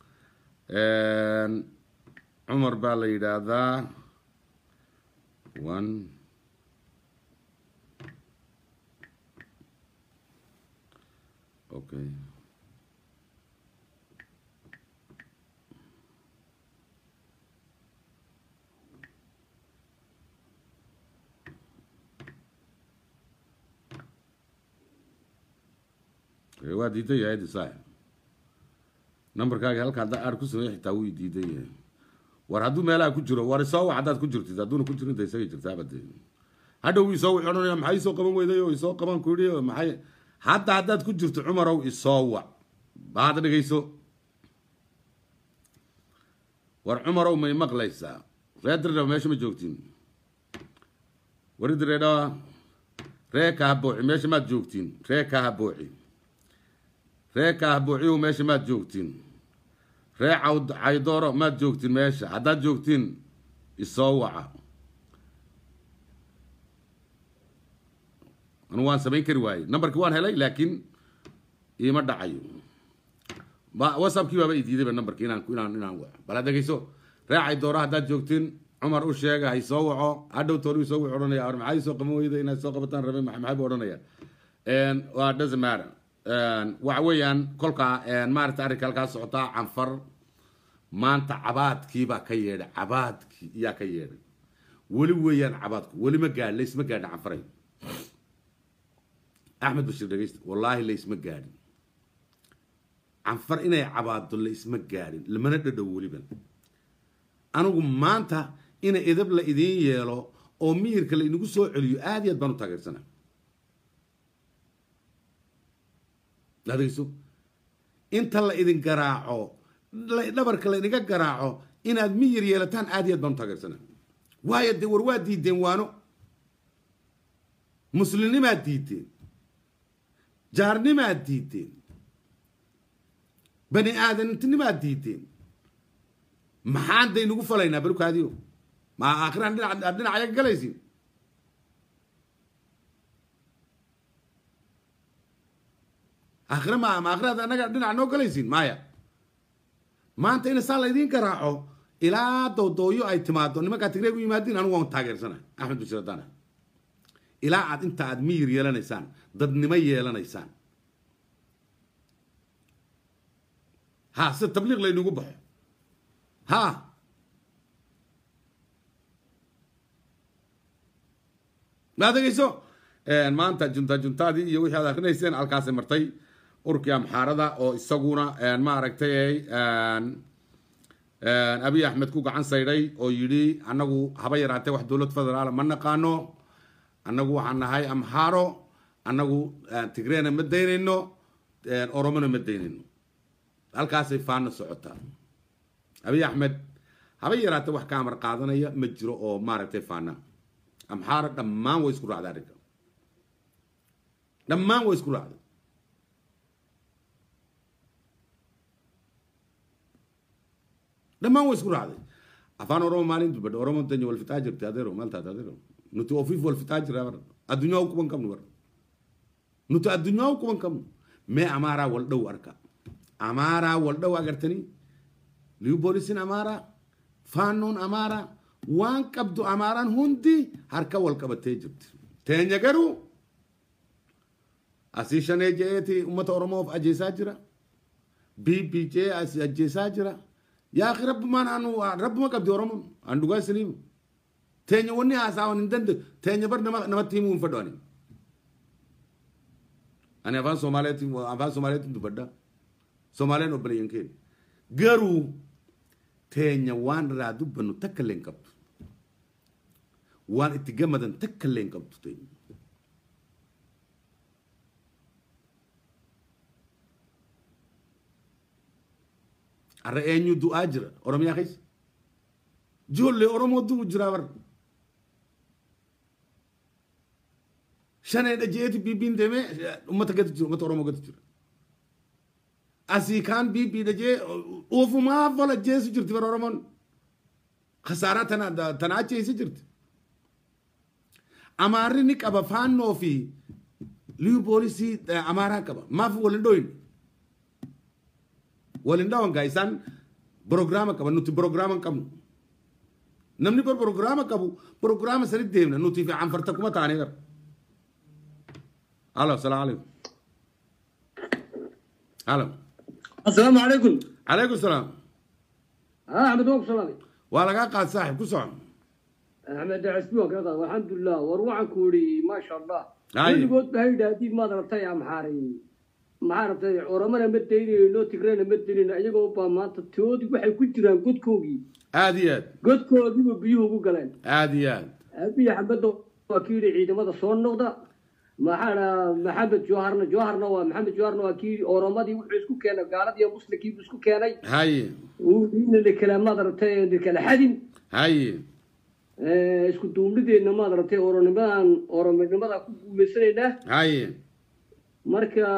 cumar baa la yidhaahdaa one okay waa diidan yahay disaa numberkaaga halka haddaa aar ku sameey xitaa wuu diidan yahay war hadduu meelaha ku jiro war isoo wac haddaad ku jirtid hadduuna ku jirin da isagay jirtaaba de hadhow isoo wici odhanaya maxay isoo qaban weyday oo isoo qaban ku yidhi maxay hadda haddaad ku jirto cumarow isoo wac baad dhegeyso war cumarow may maqlaysaa ree diredhaba meesha ma joogtiin wari diredhaba ree kahabooci meesha maad joogtiin ree kahabooci ree kaahbuuciyow meesha maad joogtiin ree cawd caydooro maad joogtiin meesha haddaad joogtiin isoo waca anugu waan samayn kari waayey numberkii waan helay laakiin iima dhacayo whatsappkii baaba i diidayba numberkii inaan inaan inaan waco bal had dhegeyso ree caydooro haddaad joogtiin cumar u sheega ha isoo waco hadhow toolu isoo wuxu odhanaya ar maxaa isoo qaban weyda inaad soo qabataan rabe maxay buu odhanaya waa doesn't matter waxa weeyaan kolkaa maarata arrinka halkaa socotaa canfar maanta cabaadkiibaa ka yeedhay cabaadkii iyaa ka yeedhay weli weeyaan cabaadku weli ma gaadhin laysma gaadhin canfaray axmed bashir dhegeysta wallaahi laysma gaadhin canfar inay cabaado laysma gaadhin lamana dhadhow weliba anigu maanta ina edab la idiin yeelo oo miyirka la inagu soo celiyo aad iyo aad baan u taageersana adegeyso inta la idin garaaco dhabarka la idinka garaaco inaad miyir yeelataan aad iyo aad baan u taageersana waayo dee war waa diideen waano muslimnimaad diideen jaarnimaad diideen bani aadamtinimaad diideen maxaan da inugu falaynaa barukaadiyo ma aakhiraan dhinac aad dhinacayaga galaysin aakhire ma ma aakhiraad annaga dhinac noo galaysin maya maanta ina saa laydiin garaaco ilaa doodooyo ay timaado nimankaa tigreeg u yimaadiin anigu waan taageersana axmed bashir adana ilaa aad inta aad miyir yeelanaysaan dadnimo yeelanaysaan ha sida tabliiq laynugu baxo ha ma adegeyso maanta junta juntaadii iyo wixii aad akrinayseen halkaasay martay urkii amxaarada oo isaguna maaragtay abiy axmed ku gacan saydhay oo yidhi annagu haba yaraatee wax dowlad federaala ma naqaano annagu waxaan nahay amxaaro annagu tigreena ma daynayno oromona ma daynayno halkaasay faana socotaa abiy axmed haba yaraatee wax ka amar qaadanaya ma jiro oo maaragtay faana amxaaro dhammaan way isku raacday arrinka dhammaan way isku raacday dhammaan way isku raacday afaan oromo maalintu badha oromo danyo wal fitaa jirti adeero maaltaad adeero nuti ofiif wal fitaa jira bar addunyaa u kuban qabnu bar nuti addunyaa u kuban qabnu mee amaaraa wal dhow arka amaaraa wal dhow agartani liu boolisin amaaraa faanoon amaaraa waan qabdu amaaraan hundi harka wal qabatee jirti teenya garuu asii shanee je'eeti ummata oromoof ajjeesaa jira bbj asi ajjeesaa jira yaa akhi rabbumaan anu rabbuma qabdi oromon an dhugaa isiniimu teenya wanni haasaawan hin dande teenya bar nama namatti himuu hin fedhu ani ani afaan somaaleeti afaan somaaleetin dubbadha somaaleen obboleeyyan keenya garuu teenya waan irraa dubbannu takka illee hin qabdu waan itti gammadan takka illee hin qabdu teenya arra eenyu du'aa jira oromiyaa keessa ijoollee oromoo du'u jira bar shaneedha jeeti biibiin deemee ummata gatu jira ummata oromoo gatu jira asii kaan biibiidha jee ufumaa fola jeesu jirti bar oromoon khasaaraa tana tana acheesi jirti amaarri ni qaba faannoo fi liyu polisi amara kaba maafi walindhoyin walindhawan gaisan programa kaba nuti programa qabnu namni bar programa qabu programa sani deemna nuti fi canfarta kuma taani gar alo asalaamu calaykum alo السلام عليكم calaykum salaam ها احمد وقف صلاه waa lagaa qaad saaxib ku socon احمد عسبوك هذا والحمد لله وروعك كوري ما شاء الله هاي. كل قلت بهيدا دي ما ضربتها يا محاري ما عرفتي ورمنا مديني لو تقرينا مديني ايغو با ما تودي waxay ku jiraan godkoogii aad iyo aad godkoogii biyuhu ugu galeen aad iyo aad abiya xabado waa kii yidhi ciidamada soo noqda maxaana maxamed jawharna jawharna waa maxamed jawharna waa kii oromadii wuxuu isku keenay gaaladii iyo muslimkii buu isku keenay haye uu ina lakala madaragtay lakala xadin haye Eh, isku duubnideedna maad aragtay oronimadan orominimada ku guuleysanaynaa haye marka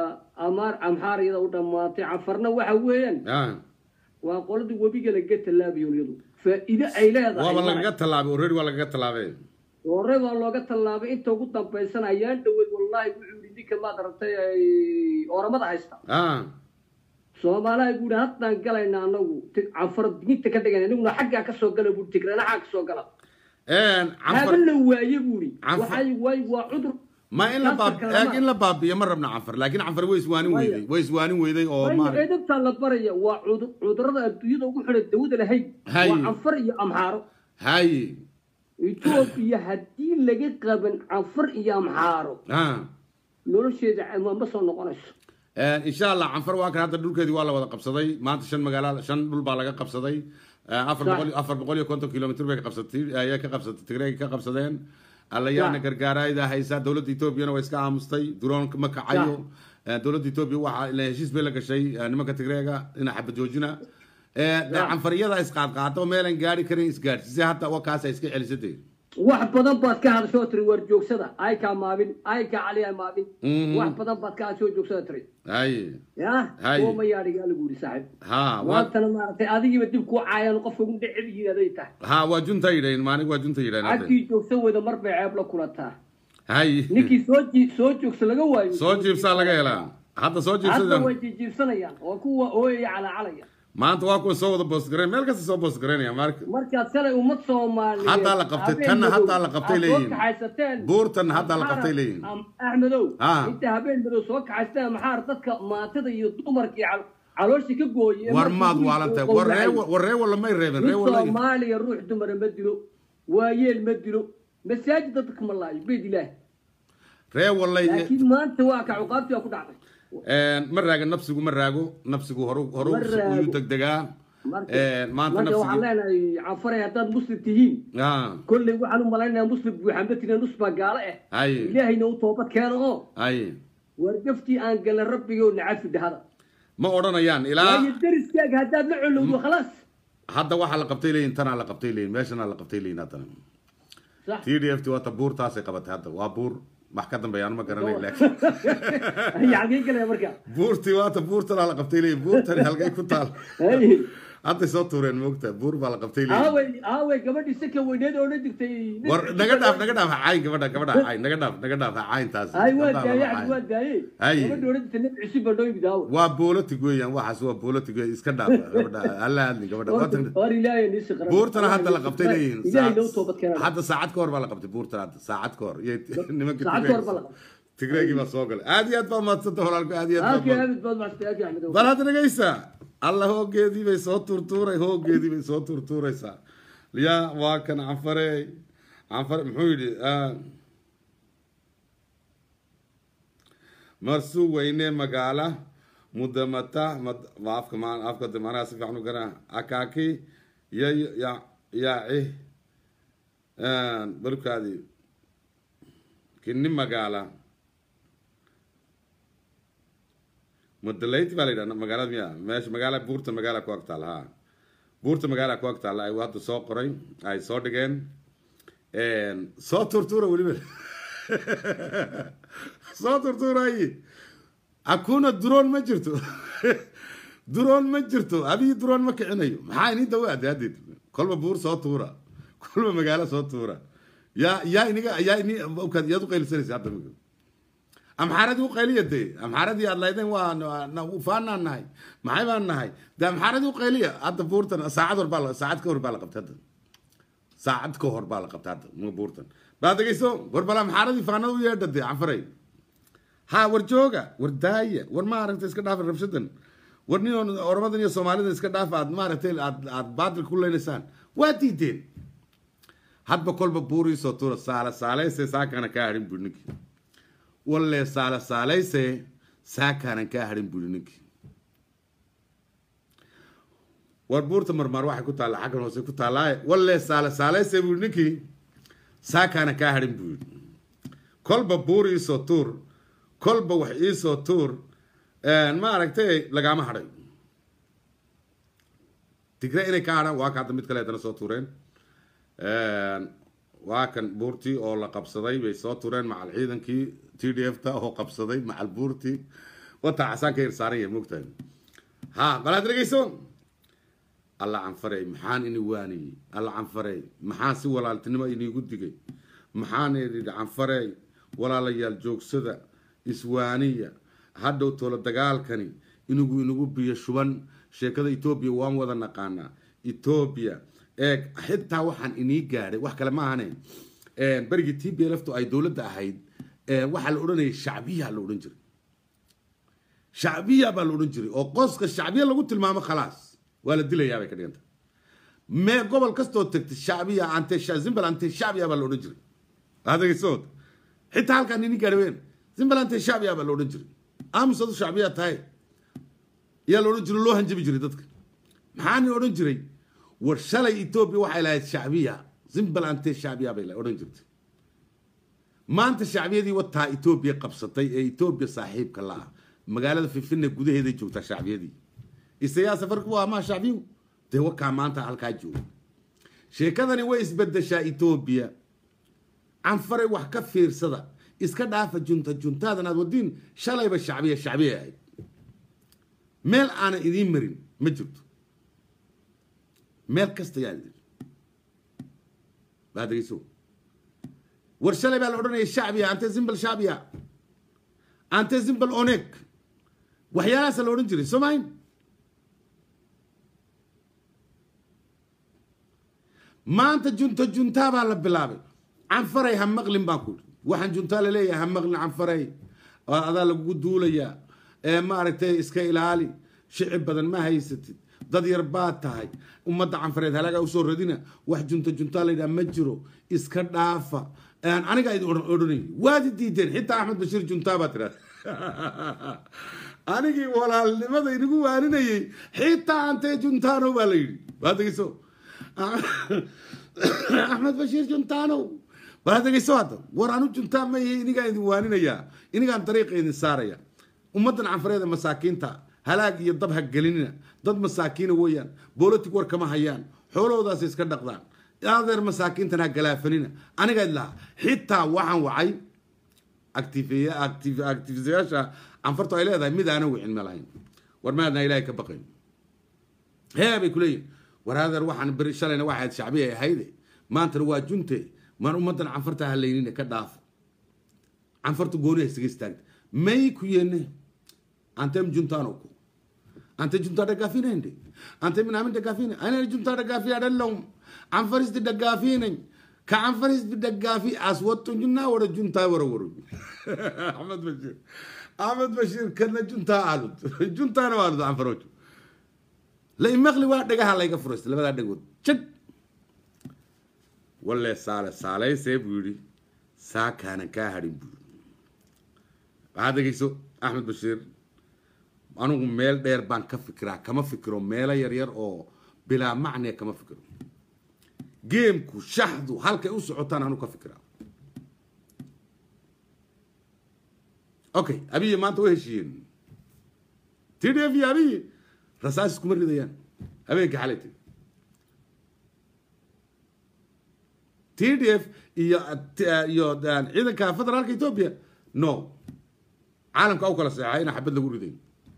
amaar amxaariyada u dhammaatay cafarna waxa weeyaan ah waa qoladii webiga laga tallaabayo iyadu faa'iido ay leedahay waaba lagaga tallaabay already waa lagaga tallaabay hore waa looga tallaabay inta ugu dambaysan ayaan dhaweyd wallaahi wuxuu yidhi ninka maad aragtay ay oromada haysta ah soomaaliha buu yidhi haddaan galayna anagu Tig- cafar diinta ka dhigana aniguna xaggaa ka soo gala buu tigranaxaa ka soo gala haba canfar la waaye buu yidhi Cafar- waxay waay waa cudur ma in la baab Canfarka lama- in la baabiyo ma rabna canfar laakiin canfar way iswaanin Maya. weyday way iswaanin weyday oo Waayo maarag edabtaa la baraya waa cudur- cudurrada adduunyada ugu xidhan dawada lahayn Hay. waa canfar iyo amxaaro haye etoobiya haddii laga qaban canfar iyo amxaaro ah nolosheeda ma ma soo noqonayso insha allah canfar waa kan hadda dhulkeedii waa la wada qabsaday maanta shan magaala shan dhul baa laga qabsaday Eh, afar Sax. boqol afar boqol iyo konton kilomitr bay ka qabsatay ayay ka qabsatay tigreega ka qabsadeen allayaana Sax. gargaarayda haysaa dowladda etoobiyana waa iska aamustay duroon ma kacayo Eh, dowladda etoobiya waxa ila heshiis bay la gashay eh, nimanka tigreega dhinaca xabad joojina Eh, canfariyada isqaadqaado meelan gaari karin isgaadhsiisay hadda waa kaasa iska celisatay wax badan baad ka hadashoo tiri war joogsada ay kaa maabin ay kaa caliya maabin Mhm. wax badan baad ka hadashoo joogsada tiri haye ya Hay. kuwa mayaadhigaa lagu yidhi saaxiib ha waa maantana maaragtay adigiiba dib kuu caayaan qofka ugu dhecel yihiin aday tahay ha waa junta yidhahin maanig waa junta yidhahin hadda. cagtii joogsan weyda mar bay ceeb la kulataa haye ninkii soo jii- soo joogsa laga waayo soo jiibsaa laga helaa hadda soo hadda jiibsada way jiibsanayaan oo kuwa ooyaya calacalaya maanta waa kuwa soo wada boosgareyn meel kasta soo boosgareynaya marka markaad shalay ummad soomaaliyeed Haddaa la qabtay, habeen tanna madow haddaa la qabtay aad leeyihiin. soo kaxaysateen Buurtan haddaa la qabtay leeyihiin. Am- axmedow Ah. inta habeen madow soo kaxaysteen maxaar dadka maatada iyo dumarkii cal- caloosha ka gooye war maad waalantay war ree war ree walla may reebin ree mid walla soomaaliya ruux dumara ma dilo waayeel ma dilo masaajid dadka ma laayo beyd ilaahi ree wallay laakiin maanta waa ka cuqaabtii waa ku dhacday ma raaga nafsigu ma raago nafsigu horu horu Ma raago. uyuu degdegaa marka maanta marka waxaan nafsigu leenahay cafaray haddaad muslim tihiin ah kolley waxaan u malaynayaa muslim buuxambatina nus baa gaalo ah haye ilaahayna u toobad keeno oo haye wargaftii aan galan rabbigo nacafi dhahada ma odhanayaan ilaa waayo deriskaaga haddaad la colowdo khalaas hadda waxaa la qabtay leeyihin tanaa la qabtay leeyihin meeshanaa la qabtay leeyihin haddana sax t d f t waata buurtaasay qabatay hadda waa buur wax ka dambeeya aan ma garanay laakiin yacgii galaya marka buurtii waata buurtanaa la qabtay leeyihin buurtani halkay ku taal Hey. hadday soo tuureen moogta buur baa la qabtay leeyihin aawey aawey gabadhii saka weyneed oo dhan jirtay war naga dhaaf naga dhaaf ha cayn gabadha gabadha ha cayn naga dhaaf naga dhaaf ha cayn taas ay waa Gabdhaha daaye lama cabdi waa cayn. daaye Hay. gabadhii odhan jirtay nabi cusub baa noo yimid aawo waa bolotig weeyaan waxaas waa bolotig wey iska dhaaf gabadha alla hadli gabadha Waatan- war ilaahay nii siqra buurtana hadda la qabtay leeyihin ilaahay noo toobad keena hadda saacad ka hor baa la qabtay buurtan hadda saacad ka hor iyo nimanka Saacad ka hor baa la qabtay. tigreegii baa soo galay aad iyo aad baa maadsanta walaalku aad iyo aad aakii baa aamid baad macstay aakii axmed bal hadda dhegaysa alla hoogeedii bay soo turtuuray hoogeedii bay soo turtuuraysaa ya waa kan canfare canfare muxuu yidhi ah, marsu weyne magaala mudamata mad- waa afka ma afka de manaha si fiican u gara akaaki ya ya yaaci balkaadi kini magaala mudalayti baa la yidhahda magaalada miya meesha magaala buurta magaala ku agtaal ha buurta magaala ku agtaal ay hadda soo qoray ay soo dhigeen soo turtuura weliba soo turtuuray hakuna duroon ma jirto duroon ma jirto abii duroon ma kicinayo maxaa ini dawaade haddeed kolba buur soo tuura kolba magaalo soo tuura yaa yaa iniga yaa ini yaad u qaylisanaysa hadda amxaaradii u qayliya dee amxaaradii aad laydeen waa faanaan nahay maxay baan nahay dee amxaaradii u qayliya hadda buurtan saacad hor baa saacad ka hor baa la qabtay hadda saacad ka hor baa la qabtay hadda ma buurtan baa degeyso war bal amxaaradii faanada u yeedha dee canfaray ha war jooga war daaya war maaragtay iska dhaafa rabshadan war nin oramadan iyo soomaalidan iska dhaafa aad maaragtay aad aad baadil ku leynaysaan waa diideen hadba kolba buuriisoo tuura saala saalayse saakana kaa hadhin buri ninkii walle saala saalayse saakaanan kaa hadhin buri ninkii war buurta marmaar waxay ku taalla xaggan hoose ku taallaaye walle saala saalayse buri ninkii saakaanan kaa hadhin buri kolba buur iisoo tuur kolba wax iisoo tuur ma aragtay lagaama hadhay tigre inay ka hadhaan waa ka hadda mid kale haddana soo tuureen waa kan buurtii oo la qabsaday bay soo tureen macal ciidankii t d f ta oo qabsaday macal buurtii wataa casaan ka hirsaaran yahay mogtahay ha balaad dhegeyso alla canfarey maxaan ini waaniyey alla canfarey maxaan si walaaltinimo iniigu digay maxaan idhi canfarey walaalayaal joogsada iswaaniya hadhow toola dagaalkani inigu inagu biyo shuban sheekada etoobiya waan wada naqaanaa etoobiya eeg xitaa waxaan inii gaadhay wax kale ma ahane berigii t b lftu ay dowladda ahayd waxaa la odhanayay shacbiya la odhan jiray shacbiya baa la odhan jiray oo qoska shacbiya lagu tilmaamo khalaas waa la dilayaa bay ka dhiganta mee gobol kastoo tagtay shacbiya ante zimbal ante shacbiya baa la odhan jiray adegeysood xitaa halkaan inii gaadhay ween zimbal ante shacbiya baa la odhan jiray aamusadu shacbiya tahay yaa la odhan jiray loo hanjabi jiray dadka maxaani odhan jiray war shalay etoobiya waxay lahayd shacbiya zimbal ante shacbiya bay odhan jirtay maanta shacbiyadii wataa etoobiya qabsatay ee etoobiya saaxiibka la ah magaalada fifine gudaheeday joogtaa shacbiyadii isayaa safarku waa maa shacbiyu dee wakaa maanta halkaa jooga sheekadani way isbedeshaa etoobiya canfaray wax ka fiirsada iska dhaafa junta juntaadan aad wadiin shalayba shacbiya shacbiya ahayd meel aanan idiin marin ma jirto meel kasta yaa idin baa degeyso war shalay baa la odhanaya shacbiya ante zimbal shacbiya ante zimbal oneg waxyaalahaasa la odhan jiray soo mahayn maanta junta juntaa baa la bilaabay canfaray ha maqlin baan ku waxaan juntaa laleeyahay ha maqlin canfaray adaa lagugu duulayaa ee maaragtay iska ilaali shicib badan ma haysatid dad yar baad tahay ummadda canfareed halaagaa usoo radina wax junta juntaa la yidhaha ma jiro iska dhaafa anigaa idin odhanay waad i diideen xitaa axmed bashiir juntaa baa tidhahda anigii walaalnimada inagu waaninayay xitaa antee juntaano baa la yidhi waa degeyso axmed bashiir juntaano waa degeyso hadda war anu juntaa ma yahay inigaa idin waaninayaa inigaan dariiqa idin saaraya ummaddan canfareeda masaakiinta halaag iyo dab ha gelinina dad masaakiina weeyaan bolotic war kama hayaan xoolahoodaas iska dhaqdaan adeer masaakiintan ha galaafanina aniga idlaha xitaa waxaan wacay actifisayaasha canfartu ay leedahay mid aana wicin ma lahayn war maadna ilaahay ka baqayn hee bay kuleeyihin war adeer waxaan beri shalayna waxaad shacbiya ahayde maantana waa junte maan ummaddan canfarta halaynina ka dhaafo canfartu gooni ha isaga istaagta may ku yeene antem juntano ko ante junta dagafinende ante minamin dagafine ana junta dagafi adallom anfaris di dagafinen ka anfaris di dagafi aswatto junna wara junta wara wara ahmed bashir ahmed bashir kana junta alud junta na alud anfarojo la imaqli waa dhagaha layga furaysta labadaa dhagood jag walle saale saalaysee buu yidhi saa kaanan kaa hadhin buu waxaad dhegeyso axmed bashiir anigu meel dheer baan ka fikiraa kama fikiro meelo yaryar oo bilaa macniya kama fikiro geemku shaxdu halkay u socotaan anu ka fikiraa okay abiyi maanta way heshiiyeen t d f iyo abiyi rasaas iskuma ridayaan habeenka xalayta t d f iyo iyo ciidanka federaalka ethoobia no caalamka u kala seexay ina xabad lagu riday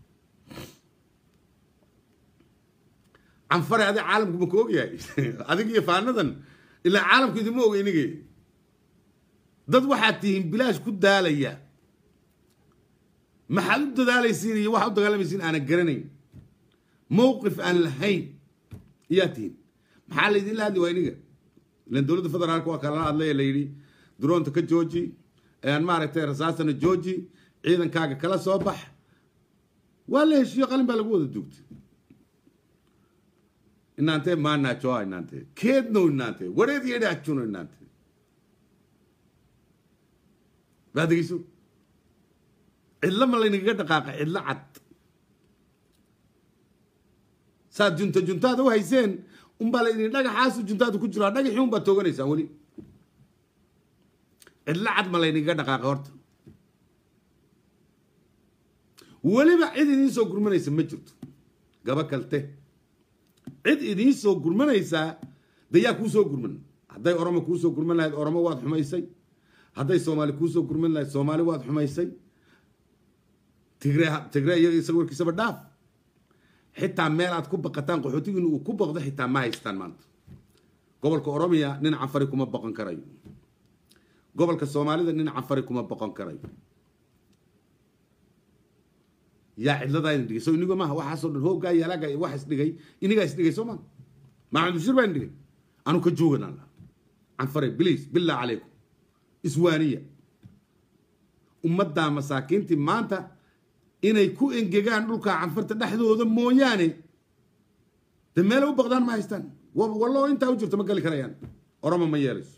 canfare adi caalamku ma ka ogyahay adig iyo faanadan ilaa caalamku idima oga inige dad waxaad tihiin bilaash ku daalaya maxaad u dadaalaysiin iyo waxaad u dagaalamaysiin aanan garanayn mowqif aan lahayn iyaa tihin maxaa laydinla hadli waa iniga ilan dowladda federaalka waa kala hadlaya la yidhi duroonta ka jooji maaragtay rasaasana jooji ciidankaaga kala soo bax waa la heshiiyo qalin baa lagu wada duugtay inaante maanajoa inaante keedno inaante wareed yedhi ajuno inaante baa degeyso cidlo ma laynagaga dhaqaaqa cidlo cad saad junta juntaada u hayseen unbaa laydin dhagaxaasu juntaadu ku jiraa dhagaxii unbaad tooganaysaan weli cidlo cad ma laynagaga dhaqaaqa horta weliba cid idiin soo gurmanaysa ma jirto gaba kalte cid idiin soo gurmanaysaa de yaa kuu soo gurman hadday oromo kuu soo gurman lahayd oromo waad xumaysay hadday soomaali kuu soo gurman lahayd soomaali waad xumaysay tigre tigre iyaga isaga warkiisaba dhaaf xitaa meel aad ku baqataan qaxootigiina uu ku baqdo xitaa ma haystaan maanta gobolka oromiya nin canfari kuma boqon karayo gobolka soomaalida nin canfari kuma boqon karayo yaa cidladaa idin dhigay so inigo maaha waxaasoo dhan hooggaa iyo halaagaa iyo wax isdhigay inigaa isdhigay soo maa maxamed bashir baa idin dhigay anu ka joogan alla canfare bliis billah calaykum iswaaniya ummaddaa masaakiintii maanta inay ku engegaan dhulka canfarta dhexdooda mooyaane de meelay u baqdaan ma haystaan wallo intaa u jirto ma geli karayaan oromo ma yeelayso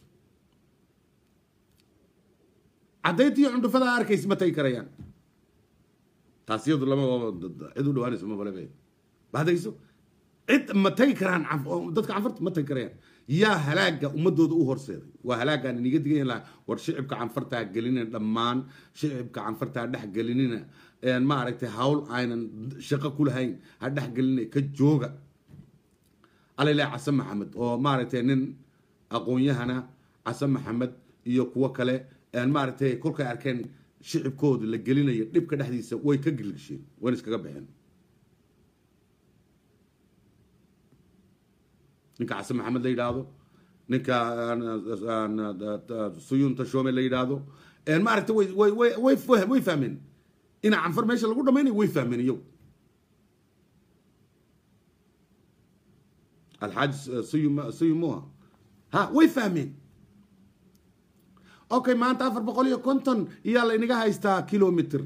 caddayntiiyo cundhufadaa arkaysa ma tagi karayaan taas iyadu lama cid u dhawaanayso ma balebe baadayso cid ma tagi karaan dadka canfarta ma tagi karayaan yaa halaaga ummadooda u horseeday waa halaagaan iniga digan laha war shicibka canfartaa gelinina dhammaan shicibka canfartaa dhex gelinina maaragtay hawl aynan shaqo ku lahayn ha dhex gelina ka jooga alaylah casan maxamed oo maaragtay nin aqoon-yahana casan maxamed iyo kuwo kale maaragtay kolkay arkeen shicibkooda la gelinayo dhibka dhexdiisa way ka gilgisheen wayna iskaga baxeen ninka casan maxamed la yidhaahdo ninka suyunta shome la yidhaahdo maaragta way way way way way fahmeen ina canfar meesha lagu dhamaynayo way fahmeen iyagu alxaaj suyum suyumuha ha way fahmeen okay maanta afar boqol iyo konton iyaa laynaga haystaa kilomitr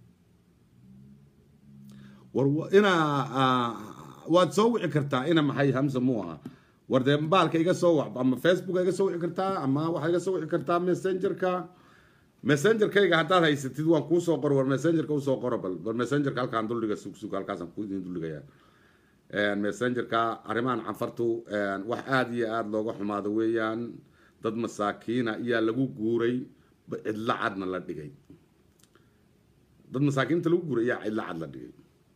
war ina waad soo wici kartaa ina maxay hamsa mu aha war dee baalka iga soo wac ama facebook iga soo wici kartaa ama waxaa iga soo wici kartaa messengerka messengerkayga haddaad haysatid waan kuu soo qoro war messengerka usoo qoro bal bal messengerka halkaan duldhiga sugsug halkaasaan ku idin duldhigayaa messengerka arrimahan canfartu wax aada iyo aada looga xumaado weeyaan dad masaakiina iyaa lagu guuray cidlo cadna la dhigay dad masaakiinta lagu guuray iyaa cidlo cad la dhigay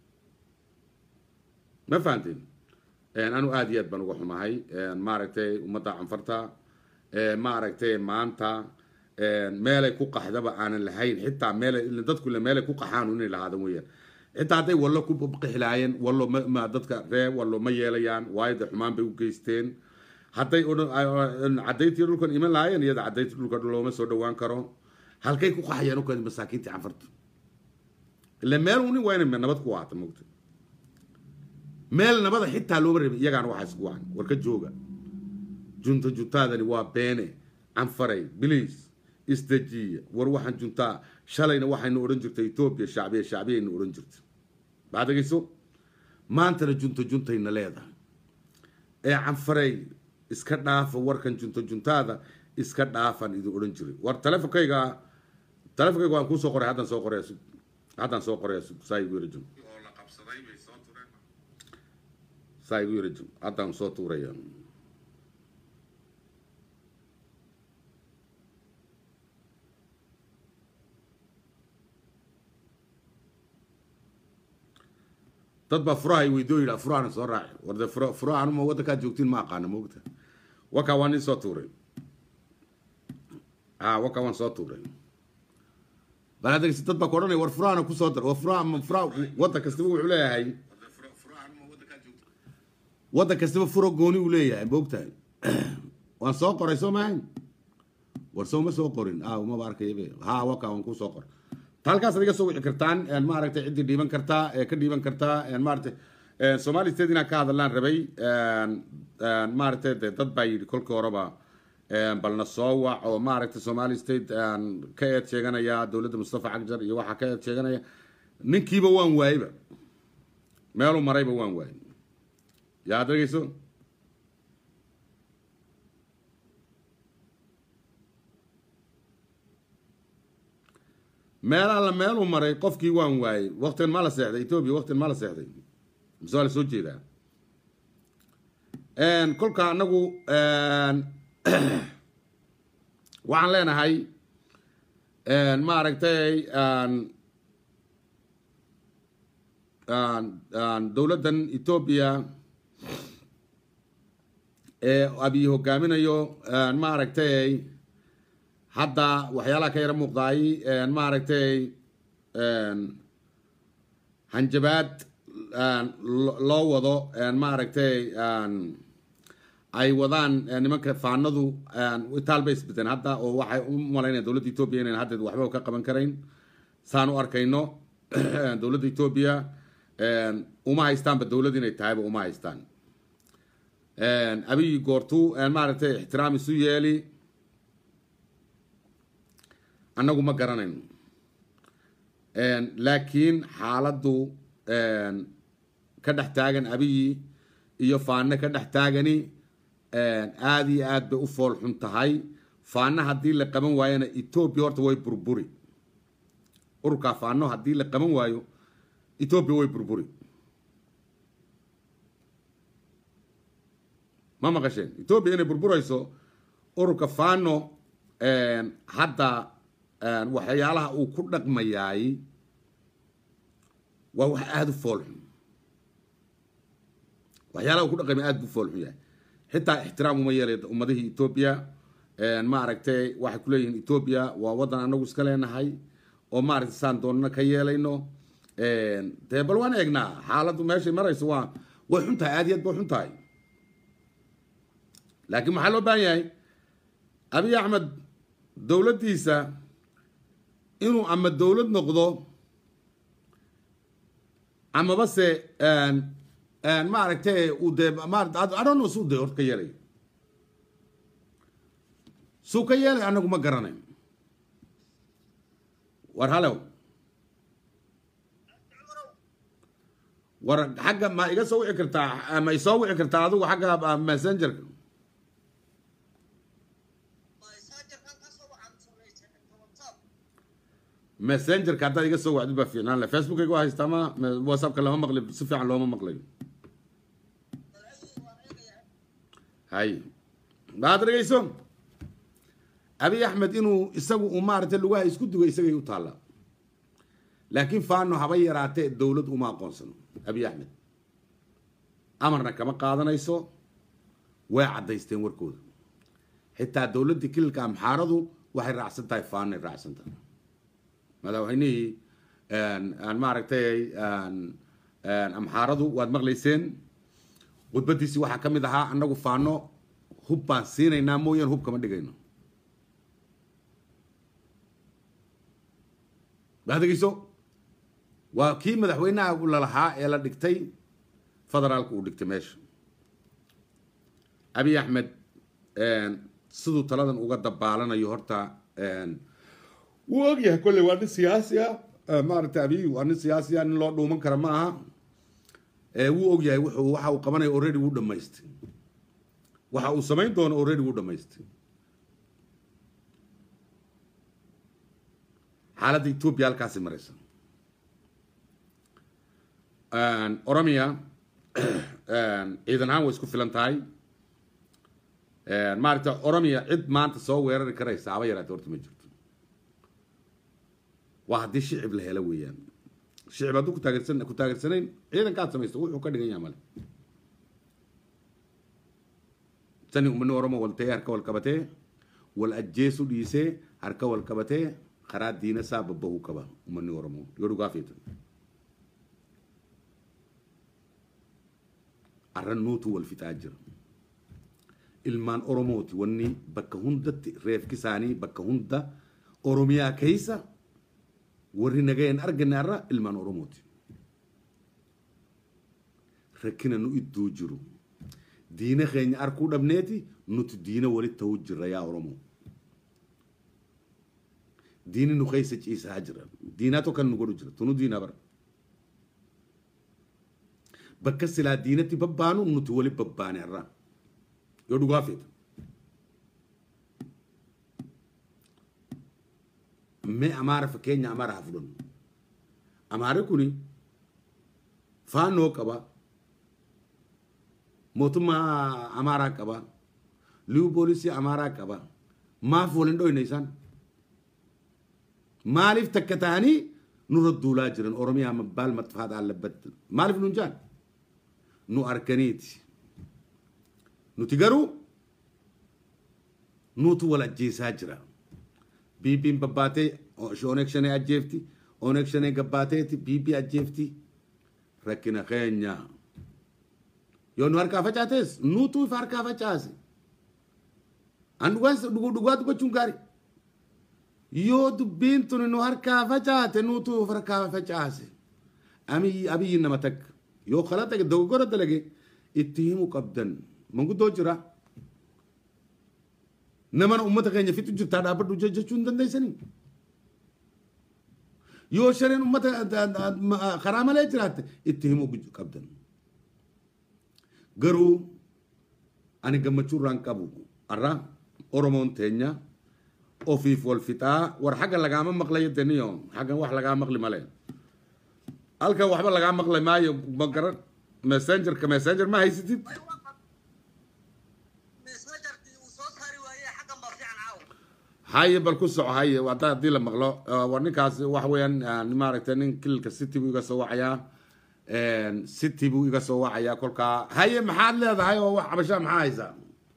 ma fahanteen anu aada iyo aad baan uga xumahay maaragtay ummadda canfarta maaragtay maanta meelay ku qaxdaba aanan lahayn xitaa meelay dadku meelay ku qaxaan inay lahaadan weeyaan xitaa hadday wallo ku qixi lahaayeen wallo ma dadka ree wallo ma yeelayaan waayo dee xumaan bay u geysteen hadday caddayntii dhulkan iman lahaayeen iyada caddayntii dhulka looma soo dhawaan karo halkay ku qaxayaan uka masaakiintii canfarta ila meel unin waa inay nabad ku ahaata mogta meel nabada xitaa looma rabin iyagaana waxaa isku wacan war ka jooga junta juntaadani waa beene canfaray biliis isdejiya war waxaan juntaa shalayna waxaynu odhan jirtay etoobiya shacbiya shacbiyayna odhan jirtay baad dhegeyso maantana junta juntayna leedahay ee canfaray iska dhaafa warkan junta juntaada iska dhaafan idin odhan jiray war telefonkayga telefonkayga waan kuusoo qoray haddaan soo qoraya haddaan soo qoraya saa igu yara jum saa igu yara jum haddaan soo tuuraya dad baa furaha ay weydoo yidhaa furahana soo raaci war dee fura furaha anuma waddankaad joogtiin ma aqaana moogta wakaa waan nin soo tuuray a wakaa waan soo tuuray bal hadda dad baa ku odhanaya war furahana kusoo dar war furaha ma furaha waddan kastaba wuxuu leeyahay waddan kastaba furo gooni uu leeyahay moogtahay waan soo qoray soo maahayn war soo ma soo qorin a umaba arkayabe ha wakaa waan kusoo qoray halkaasaad iga soo wici kartaan maaragtay ciddii dhiiban kartaa ee ka dhiiban kartaa maaragtay somali state inaan ka hadallaan rabay maaragtay de dad baa yidhi kolkii horeba balna soo wac oo maaragtay somali state ka eed sheeganaya dowladda mustafa cagjar iyo waxaa ka eed sheeganaya ninkiiba waan waayeyba meeluu marayba waan waayey yaa ad dhegeyso meel alla meeluu maray qofkii waan waayey waktigan maa la seexday etoobiya waktigan maa la seexday mise waa la soo jeedaa kolka anagu waxaan leenahay maaragtay dowladdan etoobiya ee abiy hogaaminayo maaragtay hadda waxyaalaha ka yara muuqdaay maaragtay hanjabaad loo wado maaragtay ay wadaan nimanka faanadu itaal bay isbedeen hadda oo waxay u malaynaya dowladda etoobiya inayn haddeed waxba ka qaban karayn saan u arkayno dowladda etoobiya uma haystaanba dowlad inay tahayba uma haystaan abiy goortu maaragtay ixtiraam isu yeeli annagu ma garanayno laakiin xaaladdu ka dhex taagan abiyi iyo faanne ka dhex taagani aada iyo aad bay u fool xun tahay faanno haddii la qaban waayona etoobiya horta way burburi ururkaa faano haddii la qaban waayo etoobiya way burburi ma maqasheen etoobiya inay burburayso ururka faano hadda waxyaalaha uu ku dhaqmayaay waa wax aada u fool xun waxyaalaha uu ku dhaqmaya aad buu fool xun yahay xitaa ixtiraam uma yeelay ummadihii etoobiya maaragtay waxay kuleeyihiin etoobiya waa waddan anagu iska leenahay oo maaragtay saan doonana ka yeelayno dee bal waan eegnaa xaaladdu meeshay marayso waa way xun tahay aad iyo aad bay xun tahay laakiin maxaa loo baahan yahay abiy axmed dowladdiisa inuu ama dowlad noqdo amaba se maaragtay uu dee maadhono suu dee horta ka yeelay suu ka yeelay anagu ma garanayn war halew war xagga ma iga soo wici kartaa ma isoo wici kartaa adigu xagga messengerka messengerka haddaad iga soo wacdid baa fiicnaan le facebookayga waa haystaa ma whatsappka lama maqli si fiican looma maqlayo hay maad dhegeyso abiy axmed inuu isagu uu maaragtay lugaha isku dugo isagay u taallaa laakiin faano haba yaraatee dowlad uma aqoonsano abiy axmed amarna kama qaadanayso way caddaysteen warkooda xitaa dowladdii kililka amxaaradu waxay raacsan tahay faanay raacsan tahay madaxweynihii maaragtay amxaaradu waad maqlayseen khudbadiisii waxaa ka mid ahaa annagu faano hub baan siinaynaa mooyaan hub kama dhigayno baad dhegeyso waa kii madaxweynaha lalahaa ee la dhigtay federaalka uu dhigtay meesha abiy axmed siduu taladan uga dabaalanayo horta wuu ogyahay kolley waa nin siyaasi ah maaragtay abiy waa nin siyaasi ah nin loo dhuuman kara ma aha wuu ogyahay wuxuu waxa uu qabanaya already wuu dhamaystay waxa uu samayn doono already wuu dhamaystay xaaladda etoobiya halkaasi maraysa oromia ciidan ahaan way isku filan tahay maaragta oromia cid maanta soo weerari karaysa haba yaraate horta ma jirto waa haddii shicib la helo weeyaan shicib hadduu kutaageersan ku taageersanayn ciidankaad samaysto wuxuu ka dhigan yaha male tani umani oromo waltee harka walqabatee wal ajjeesu dhiisee harka walqabatee karaa diina saa babbahu qaba umani oromo yoo dhugaa feetan arran nuutu wal fixaa jira ilmaan oromooti wanni bakka hundatti reefki isaanii bakka hunda oromiyaa keessa warri nageen argane arra ilmaan oromooti rakkina nu idduu jiru diina keenya arkuu dhabneeti nuti diina wali ta'uu jirra yaa oromoo diini nu keessa ciisaa jira diinaa tokkan nu godhu jira tunu diinaa bara bakka silaa diinatti babbaanu nuti wali babbaane irraa yoo dhugaa feeta mee amaara fakkeenya amaara haa fudhannu amaari kuni faannoo qaba mootummaa amaaraa qaba liyu poolisii amaaraa qaba maaf waliin dhoyne isaan maaliif takka ta'anii nurra duulaa jiran oromiyaa mabbaal maxfaat allabbat maaliif nun jaan nu arkaniiti nuti garuu nutu wal ajjeesaa jira biibiin babbaatee oneeg shanee ajjeefti oneeg shanee gabbaateeti biibii ajjeefti rakkina keenya yoo nu harkaa facaates nutu ifa harkaa facaase an dhugaa dubbachuun gaarii yoo dubbiin tun nu harkaa facaate nutu if harkaa facaase abiyyi nama takka yoo kala tage dogoggora dalage itti himu qabdan manguddoo jira namana ummata keenya fixu jirtaa dhaabbadhu jechuu hin dandeeysanii yoo shaneen ummata karaa malee jiraatte itti himu qabdan garuu ani gammachuu irraan qabu arra oromoon teenya ofiif wal fixaa war xagga lagaama maqla yedeniyo xaggan wax lagaa maqli male halkan waxba lagaa maqli maayo ma garan messengerka messenger ma haysatid haye bal ku soco haye hadda haddii la maqlo war ninkaas waxa weeyaan maaragtay nin kililka city buu iga soo wacayaa city buu iga soo wacayaa kolkaa haye maxaad leedahay oo wax cabashaa maxaa haysaa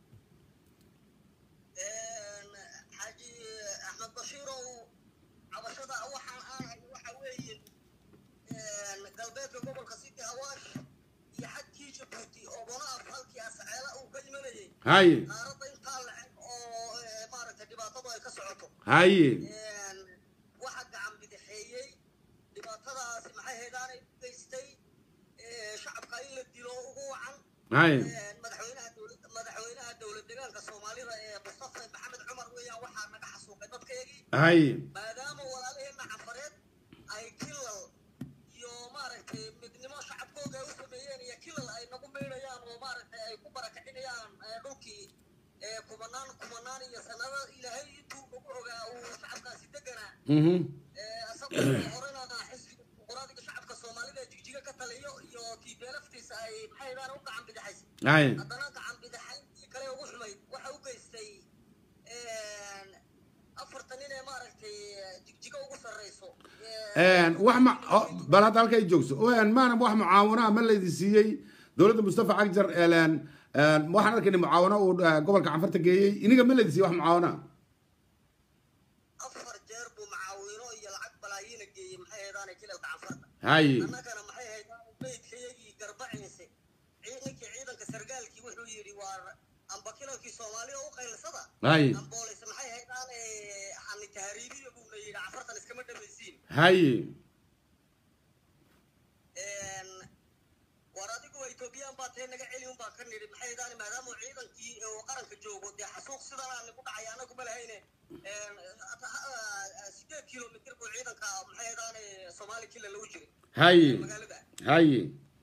xaaji axmed bashiirow cabashada waxaan aan hayo waxa weeye galbeedka gobolka city awaash iyo xadkii jabuuti oo bonaaf halkii asaceela uu ka imanayay haye qaaradda intaa lacag oo maaragtay dhibaatadu ay ka socoto haye waxa gacan bidixeeyey dhibaatadaasi maxay haydaanay u geystay shacabka in la dilo ugu wacan haye madaxweynaha dowlad madaxweynaha dowlad deegaanka soomaalida ee mustafa maxamed cumar weeyaan waxaa naga xasuuqay dadkaygii haye maadaama walaalaheena cafareed ay kilal iyo maaragtay midnimo shacabkooga ay u sameeyeen iyo kilal ay nagu meydhayaan oo maaragtay ay ku barakacinayaan dhulkii kumanaan kumanaan iyo sanado ilaahay intuu nagu ogaa uu shacabkaasi deganaa mhm asagoo horena xisbiga dimuqraadiga shacabka soomaalida jigjiga ka taliyo iyo tiibeelaftiisa ay maxay daan u gacan bidixaysa haye haddana gacan bidixayntii kale ugu xumayd waxa u geystay afartan nin ee maaragtay jigjiga ugu sarreyso wax ma oh, bal hadda halka ay joogso Een, maana wax mucaawanaha ma laydin siiyey dowladda mustafa cagjar eleen waxaan arkaynay mucaawano uu eh, gobolka canfarta geeyey iniga ma laydin siiyey wax mucaawanaha afar jeer buu macaawino iyo lacag balaayiina geeyey maxay haydaanay kilalka canfarta haye annagana maxay haydaan meydkayagii garbaciise ninkii ciidanka sargaalkii wuxuu yidhi waa amba kilalkii soomaalida u qaylisada haye ambooleyse maxay haydaan hani tahriibiya buuna yidhi cafartan iskama dhamaysiin haye war adigu etoobiyaan baa tee naga celi unbaan ka nidhi maxay haydaan maadaama ciidankii uu qaranka joogo dee xasuuq sidan aan nagu dhacay anagu ma lahayne sideed kilomitr buu ciidanka maxay haydaan soomaali kila lagu jiray haye magaalada haye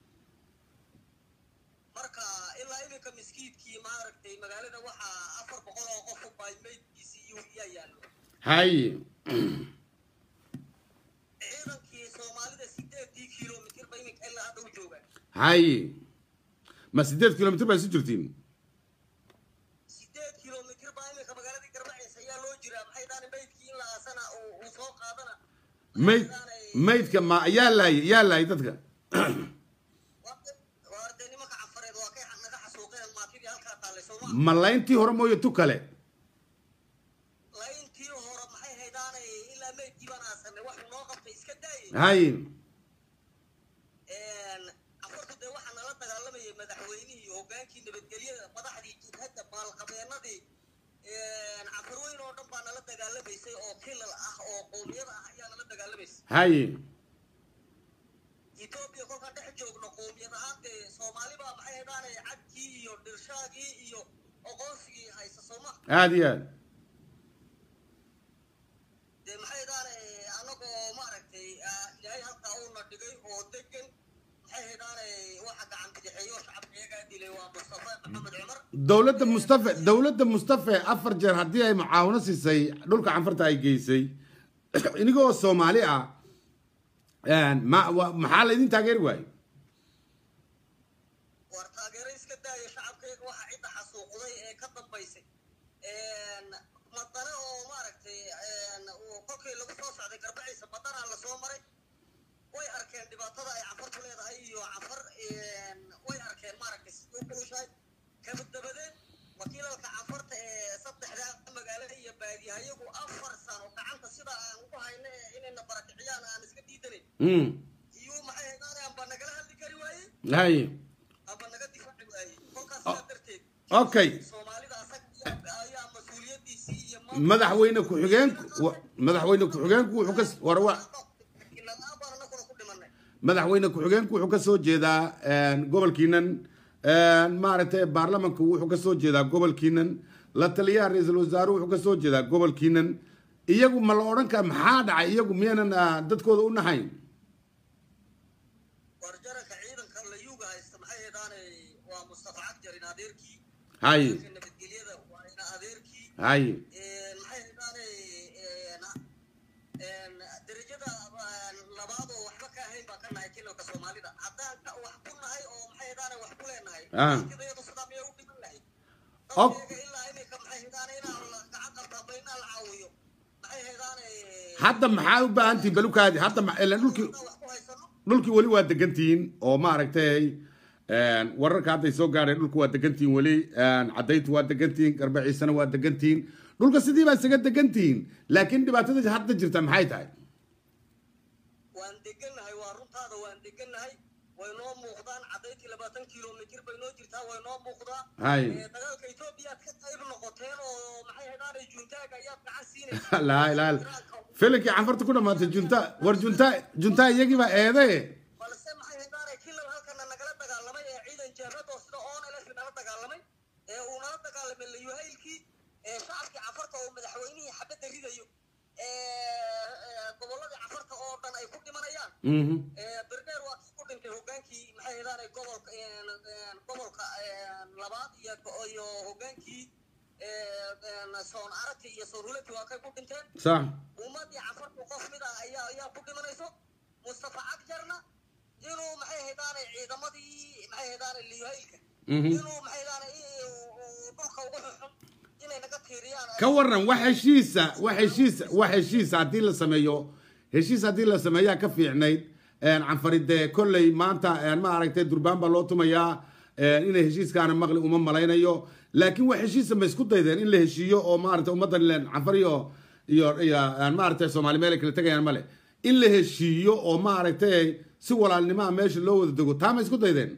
marka ilaa iminka miskiidkii maaragtay magaalada waxaa afar boqol oo qof baa meydkiisii iyo yaa yaallo haye ciidankii soomaalida sideedii kilomitr ba iminka ilaa hadda u joogaan haye ma sideed kilomitr baa isu jirtiin sideed kilomitr baa iminka magaaladii garbaciisa ayaa loo jiraa maxay daani meydkii in la aasana uu uu soo qaadana mayd maydka ma yaa laayay yaa laayay dadka waa dee nimanka cafareed waa kay naga xasuuqeen maatidii halkaa taallay sooma ma layntii hore mooye tu kale layntii hore maxay haydaanay ilaa meydkii baan aasanay waxuu noo qabtay iska daayay haye afartu dee waxaa nala dagaalamayay madaxweynihii hogaankii nabadgelyada madaxdii jidhadda maalqabeenadii cafarweyn oo dhan baa nala dagaalamaysay oo kilal ah oo qowmiyada ah ayaa nala dagaalamaysay dagaalamaysa haye etoobiya kolkaan dhex joogno qowmiyad ahaan dee soomaali baa maxay haydaane cadkii iyo dhirshaagii iyo oqoonsigii haysa sooma aada iyo aad dee maxay haydaane anagoo maaragtay ah, ilaahay halkaa uuna dhigay oo degan maxay haydaane waxa gacan bidixeeyo shacabka iyagaa dilay waa mustafa maxamed cumar dowladda mustafe dowladda mustafe afar jeer haddii ay mucaawino siisay dhulka canfarta ay geysay inigoo soomaali ah ma wa- maxaa laydin taageeri waaye war taageero iska daaya shacabkayga waxa cidda xasuuqday ee ka dambaysay madane oo maaragtay uu kolkii lagu soo socday garbaciisa badanaa lasoo maray way arkeen dhibaatada ay cafartu leedahay iyo cafar way arkeen maaragtay siduu kulushahay kabad dabadeed wakiilalka cafarta ee saddexdaa magaalada iyo baadiyahayagu afar sano gacanta sida aan ugu hayno ee inayna barakiciyaan aan iska diidanayn Mm. iyuu maxay haydaane amba nagala hadli kari waaye haye aba naga difaaci waayey kolkaas sidaa darteed okay soomaalida asaga ayaa- ayaa mas-uuliyadiisii iyo madaxweyne ku-xigeenku wa- madaxweyne ku-xigeenku wuxuu ka s- war wa la-aan baan anaguna ku dhimanay madaxweyne ku-xigeenku wuxuu ka soo jeedaa gobolkiinan maaragtay baarlamanku wuxuu ka soo jeedaa gobolkiinan la taliyaha ra-iisul wasaaruhu wuxuu ka soo jeedaa gobolkiinan iyagu ma la odhan kara maxaa dhacay iyagu miyaynan ah, dadkooda u nahayn war jaranka ciidanka la yuuga haysta maxay haydaane waa mustafa cagjar in adeerkii haye ciidanka nabadgelyada waa ina adeerkii haye maxay haydaane derajada labaad oo waxba ka ahayn baan ka nahay kilalka soomaalida haddaan ka wax ku nahay oo maxay haydaane wax ku leenahay Ah. dadkeedu sidaa miyay u dhiman lahayd Ok. dadkeega ilaa iminka maxay haydaane inaan la gacan qabtaa ba inaan la caawiyo maxay haydaane hadda maxaa u baahan tihiin balukaadi hadda ma- ilaan dhulkii inaan wax ku haysano dhulkii weli waa degantihiin oo maaragtay wararka hadday soo gaadheen dhulka waa degantihiin weli cadayntu waa degantihiin garbaciisana waa degantihiin dhulka sidii baa isaga degantihiin laakiin dhibaatada hadda jirta maxay tahay waan degannahay waa runtaada waan degannahay way noo muuqdaan cadayntii labaatan kilomitir bay noo jirtaa way noo muuqdaa Hay. Ee, dagaalka etoobiyaad ka qayb noqoteen oo maxay haydaanay juuntaaga ayaad gacan siinaysa laa ilaa filinkii canfarta ku dhamaatay junta war junta junta iyagii baa eede balse maxay haydaanay kilal halkana nagala dagaalamay ee ciidan jeerad oo sida onlf nala dagaalamay ee uu nala dagaalamay layuhaylkii ee shacabkii cafarta oo madaxweynihii xabadda ridayo ee ee, gobolladii cafarta oo dhan ay ku dhimanayaan Mhm. berneer waa kii ku dhintay hogaankii maxay haydaanay gobolka een, een, gobolka een, labaad iyo iyo hogaankii een, een, soon aragti iyo soon hulati waa kay ku dhinteen sax ummadii cafarku qof mid ah ayaa ayaa ku dhimanayso mustafa cagjarna inuu maxay haydaanay ciidamadii maxay haydaanay liyuhaylka Mhm. inuu maxay haydaanay i- uu- uu dhulka ugu xuxun inay naga tiiriyaan ka waran wax heshiisa wax heshiisa wax heshiisa haddii la sameeyo heshiis haddii la sameeyaa ka fiicnayd canfaride kolley maanta ma aragtay durbaan baa loo tumayaa inay heshiiskaana maqli uma malaynayo laakiin wax heshiisa ma isku daydeen in la heshiiyo oo maaragtay ummaddan ileen canfar iyo iyo iyo maaragtay soomaali meel ay kala tegayaan male in la heshiiyo oo maaragtay si walaalnimaa meesha loo wada dego taa ma isku daydeen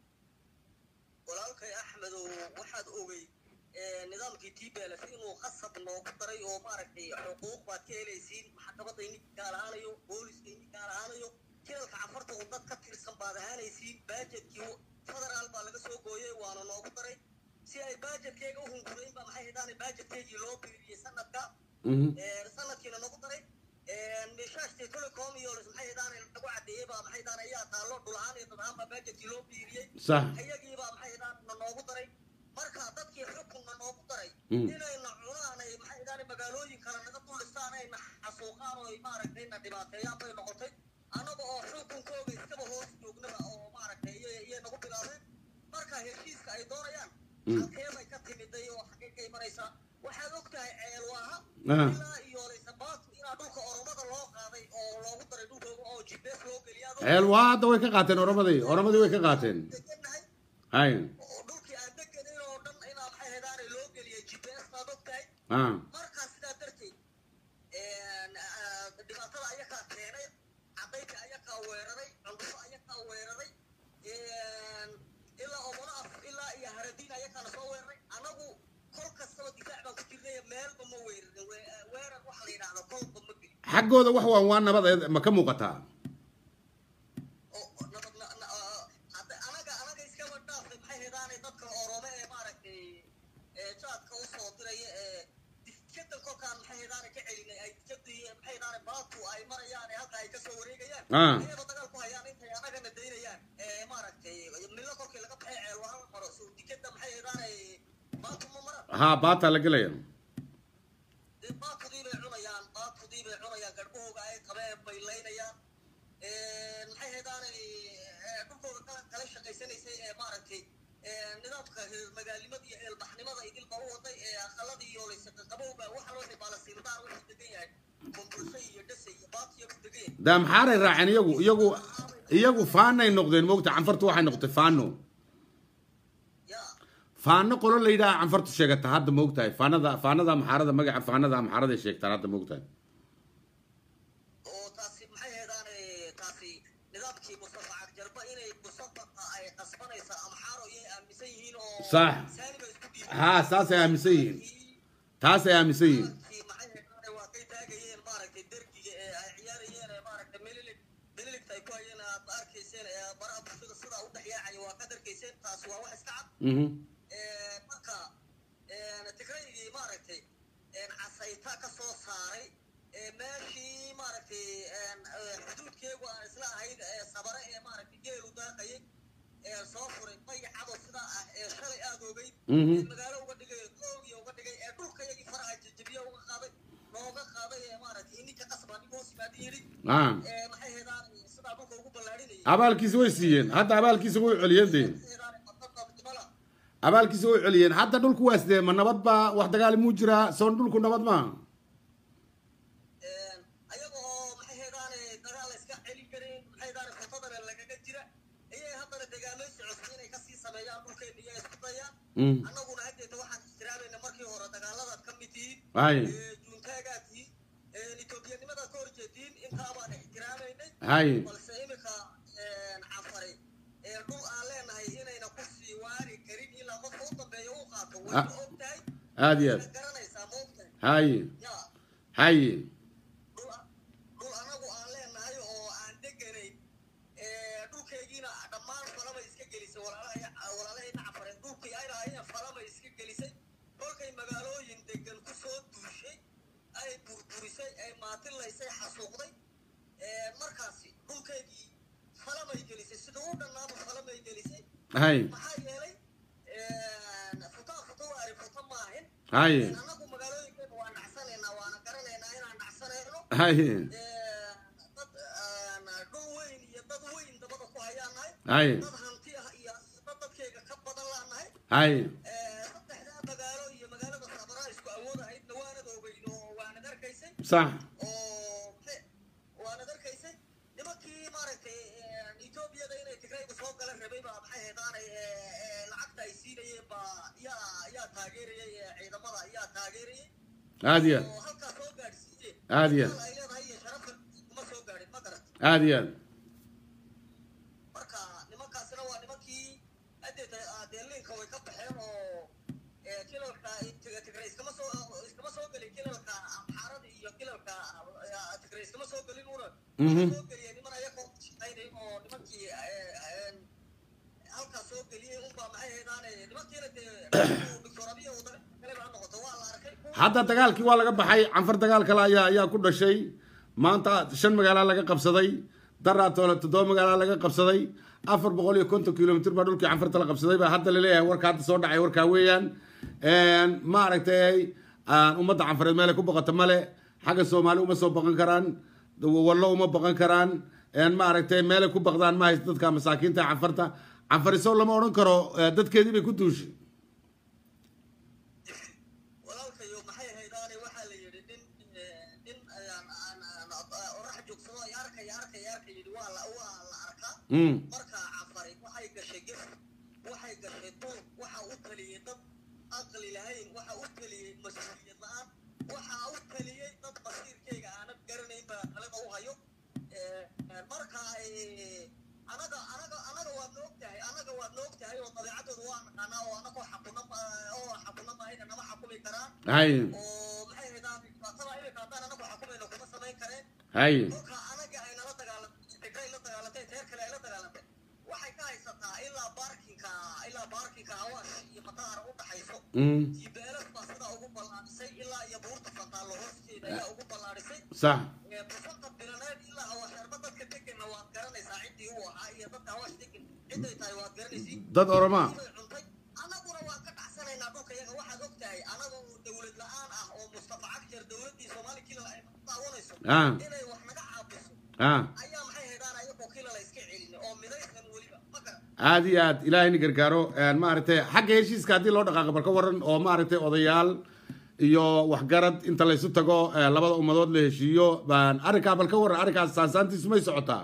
walaalkay axmedow waxaad ogey ee, nidaamkii tblf inuu qasab noogu daray oo maaragtay xuquuq baad ka helaysiin maxkamadda idinka gaar ahaanayo booliska idinka gaar ahaanayo jilalka cafarta oo dad ka tirsan baad ahaanaysiin baajetkii federaal baa laga soo gooyey waana noogu daray si ay baajetkeyga u hungurayn baa maxay haydaan baajetkeygii loo biiriyey sanadka Ee, sanadkiina nagu daray mishaashtii telecom iyo maxay haydaan lagu cadeeyey baa maxay haydaan ayaa taallo dhul ahaan iyo dad ahaan baa baajetkii loo biiriyey sax ayagiibaa maxay idaan na noogu daray marka dadkii xukunna noogu daray Mm. inayna cunaan ay maxay idaan magaalooyin kale naga dulistaan ayna xasuuqaan oo ay maaragtay na dhibaateeyaan bay noqotay annaga oo xukunkooga iskaba hoos joognaba oo maaragtay iyay iyay nagu bilaabeen marka heshiiska ay doonayaan Mm. halkee bay ka timiday oo xagee ka imanaysaa waxaad og tahay ceelwaaha Ah. ilaa iyo laysabaatu inaa dhulka oromada loo qaaday oo loogu daray dhulkooga oo gps loo geliyaa ceel waa hadda way ka qaateen oramadii oramadii way ka qaateen degannahay hay oo dhulkii aan deganin oo dhan inaa maxay hedaane loo geliyay gps baad og tahay ah markaa sidaa darteed een, ah, dhibaatada ayakaa keenay cadaynka ayakaa weeraray cundufo ayakaa weeraray een, ilaa omonaaf ilaa iyo haradiin ayakaana soo weeraray anagu kol kastaba difaac baan ku jirnay meelba ma weerarin We- weerar waxa la yidhaahdo kolba ma gelin xaggooda wax waan waa nabadeed ma ka muuqataa oo nabad na- na- ah, hadda anaga anaga iskaba dhaafay maxay hedaanay dadka orome ee maaragtay ee jaadka usoo diraya ee dikada kolkaan maxay hedaanay ka celinay ay dikadii maxay hedaanay baadku ay marayaan ee halka ay kasoo wareegayaan Ah. ayaba dagaal ku hayaan intay anagana daynayaan ee maaragtay milo kolkii laga baxay ceel wahan maro so dikada maxay hedaanay baadku ma maran haa baataa la gelaya dee baadkudii bay cunayaan baadkudii bay cunayaan garhahooga ay qabeen bay laynayaan maxay haydaanay dhulkooda kala kala shaqaysanaysay ee maaragtay nidaamka magaalnimada iyo eelbaxnimada idilba u waday ee aqalada iyo laysaqaqabowba waxa loo xibaala sirdaan wuxuu degan yahay kumbulsho iyo dhase iyo baatiyo ku degan yahay daa maxaaray raaceen iyagu iyagu iyagu faanay noqdeen moogta canfartu waxay noqotay faano yaa faano qolo la yidhaha canfartu sheegata hadda moogtahay faanada faanada amxaarada magaca faanada amxaarada ay sheegtaan hadda moogtahay oo taasi maxay haydaanay taasi nidaamkii mustafa cagjarba inay musabaqa ay qasbanaysa amxaaro iyay aaminsan yihiin oo Sax. saani bay isku dhiibeen haa saasay aaminsan yihiin taasay aaminsan yihiin Kii maxay haydaanay waa kay taagayeen maaragtay dergiga ee ay ciyaarayeen ee maaragtay melilig meliligta ay ku hayeen aad arkayseen ee baraha bulshada sidaa u dhex yaacaya waa kaad arkayseen taasi waa wax iska cad Mhm. Ee, marka ee, tigraygii maaragtay een, casayta ka soo saaray ee, meeshii maaragtay een, ee, xuduudkeegu aan isla ahayn ee sabare ee maaragtay geelu daaqayay ee soo furay mayacado sidaa ah ee shalay aad ogeyd Mhm. ee magaalo uga dhigay oogiya uga dhigay ee dhulka yagii faraha jajabiya uga qaaday looga qaaday ee maaragtay ininka qasbaa nin hoos yimaadin yidhi Ah. ee, maxay heedaan sidaa dhulka ugu ballaadhinayay abaalkiisa way siiyeen hadda abaalkiisa way celiyeen dee Maxay heedaan madnaqabnimada abaalkiisa way celiyeen hadda dhulku waa sidee ma nabad baa wax dagaal muu jiraa soon dhulku nabad maaha ayagoo maxay heedaane dagaal la iska celin karin maxay heedaane fotadana lagaga jira ayay haddana dagaamaysi cusub inay kasii sameeyaan dhulkeena iyo isku dayaan Mm. annaguna haddeeta waxaan ixtiraamayna markii hore dagaaladaad ka mid tihiin hay ee juuntaagaad tihiin ee etoobiyanimadaa ka horjeediin intaa baan ixtiraamaynay hay balse iminka cafari ee dhul aan leenahay inayna ku sii waari karin ilaa qofka u dambeeya u qaato way Ah. og tahay aad iyo aad wayna garanaysaa ma og tahay hay yaa hay dhul dhul anagu aan leenahay oo aan deganayn ee dhulkaygiina dhammaan falama iska gelisay walaalahay walaalahayna cafareen dhulkii ay lahaayeen falama iska gelisay kolkay magaalooyin degan ku soo duushay ay burburisay ay maatilaysay xasuuqday ee markaasi dhulkaygii falamay gelisay sida u dhannaaba falamay gelisay hay maxaa yeelay futaa futa waari futa maahin hay annagu magaalooyinkeena waa nacsanaynaa waana garanaynaa inaan nacsanayno hay dad dhul weyn iyo dad weyn dabada ku hayaan nahay hay dad hanti ah iyo dad dadkayga ka badan laan nahay hay saddexdaa magaalo iyo magaalada sabaraa isku awood ahaydna waanad ogeyn oo waanad arkaysay sax oo maxay- waanad arkaysay nimankii maaragtay etoobiyada inay tigraygu soo gala rabay baa maxay haydaanay lacagta ay siinayeen baa yaa yaa taageerayay ee ciidamada yaa taageerayay aad iyo aad oo halkaa soo gaadhsiiyeen aad iyo aad ay leedahay iyo sharafan kuma soo gaadhin ma garat aad iyo aad marka nimankaasina waa nimankii adeeta deelinka way ka baxeen oo ee, kilalka Tig- tigray iskama soo iskama soo gelin kilalka amxaarada iyo kilalka ah, tigray iskama soo gelin una Mhm. soo geliyeen niman ayagoo shaqaynay oo nimankii ee, ee, halkaa soo geliyey unbaa maxay haydaane nimankiina dee doctor abiy oo dagaal kale baa noqoto waa la arkay hadda dagaalkii waa laga baxay canfar dagaal kale ayaa ayaa ku dhashay maanta shan magaala laga qabsaday daraa toole toddoba magaala laga qabsaday afar boqol iyo konton kilomitr baa dhulkii canfarta la qabsaday baa hadda laleeyahay warka hadda soo dhacay warkaa weeyaan maaragtay ummadda canfareed meelay ku baqato male xagga soomaali uma soo baqan karaan wallo uma baqan karaan maaragtay meelay ku baqdaan ma haysto dadka masaakiinta canfarta canfariso lama odhan karo eh, dadkeedii bay ku duushay walaalkayo maxay haydaane waxaa la yidhi nin eh, nin ayaan aan aan orax joogsado ay arkaya arkaya arka yidhi waa la waa la arkaa Mm. markaa cafari waxay gashay gef waxay gashay duur waxa u taliyey dad aqli lahayn waxa u taliyey mas-uuliyad la-aan waxa u taliyey dad basiirkayga aanad garanayn baa talada u hayo Eh, eh, marka eh, anaga anaga anaga waad na ogtahay anaga waad na ogtahay oo dabeecadooda waa naqaanaa oo anagoo xakuna oo xakuna mahayna nama xakumi karaan hay oo maxay haydaan dhibaatada inay iminka haddaan anagu xukumayno kuma samayn kareen haye dhulka anaga ay nala dagaalantay tigray la dagaalantay teer kale ay la dagaalantay waxay ka haysataa ilaa baarkinka ilaa baarkinka awaash iyo mataara u dhaxayso Mm, jibeelas baa sidaa ugu ballaadhisay ilaa iyo buurta fantaallo hoosteeda ayaa ugu ballaadhisay sax busanka bilaneed ilaa awaasharba dadka deganna waad garanaysaa ciddii uu ahaa iyo dadka awaash degan ciday tahay waad garanaysiin dad oromaa way cuntay annaguna waan ka dhacsanaynaa dhulka iyaga waxaad og tahay anagu dowlad la-aan ah oo mustafa cagjar dowladdii soomaali kilal ay ku daawanayso ah inay wax naga caabiso ah ayaa maxay haydaan ayagoo kilala iska celin oo midaysan weliba ma garan aad iyo aad ilaahayna gargaaro een, maaragtay xagga heshiiska haddii loo dhaqaaqo bal ka waran oo maaragtay odayaal iyo waxgarad inta laysu tago ee, labada ummadood la heshiiyo baan arrinkaa bal ka waran arrinkaas saansaantiisu may socotaa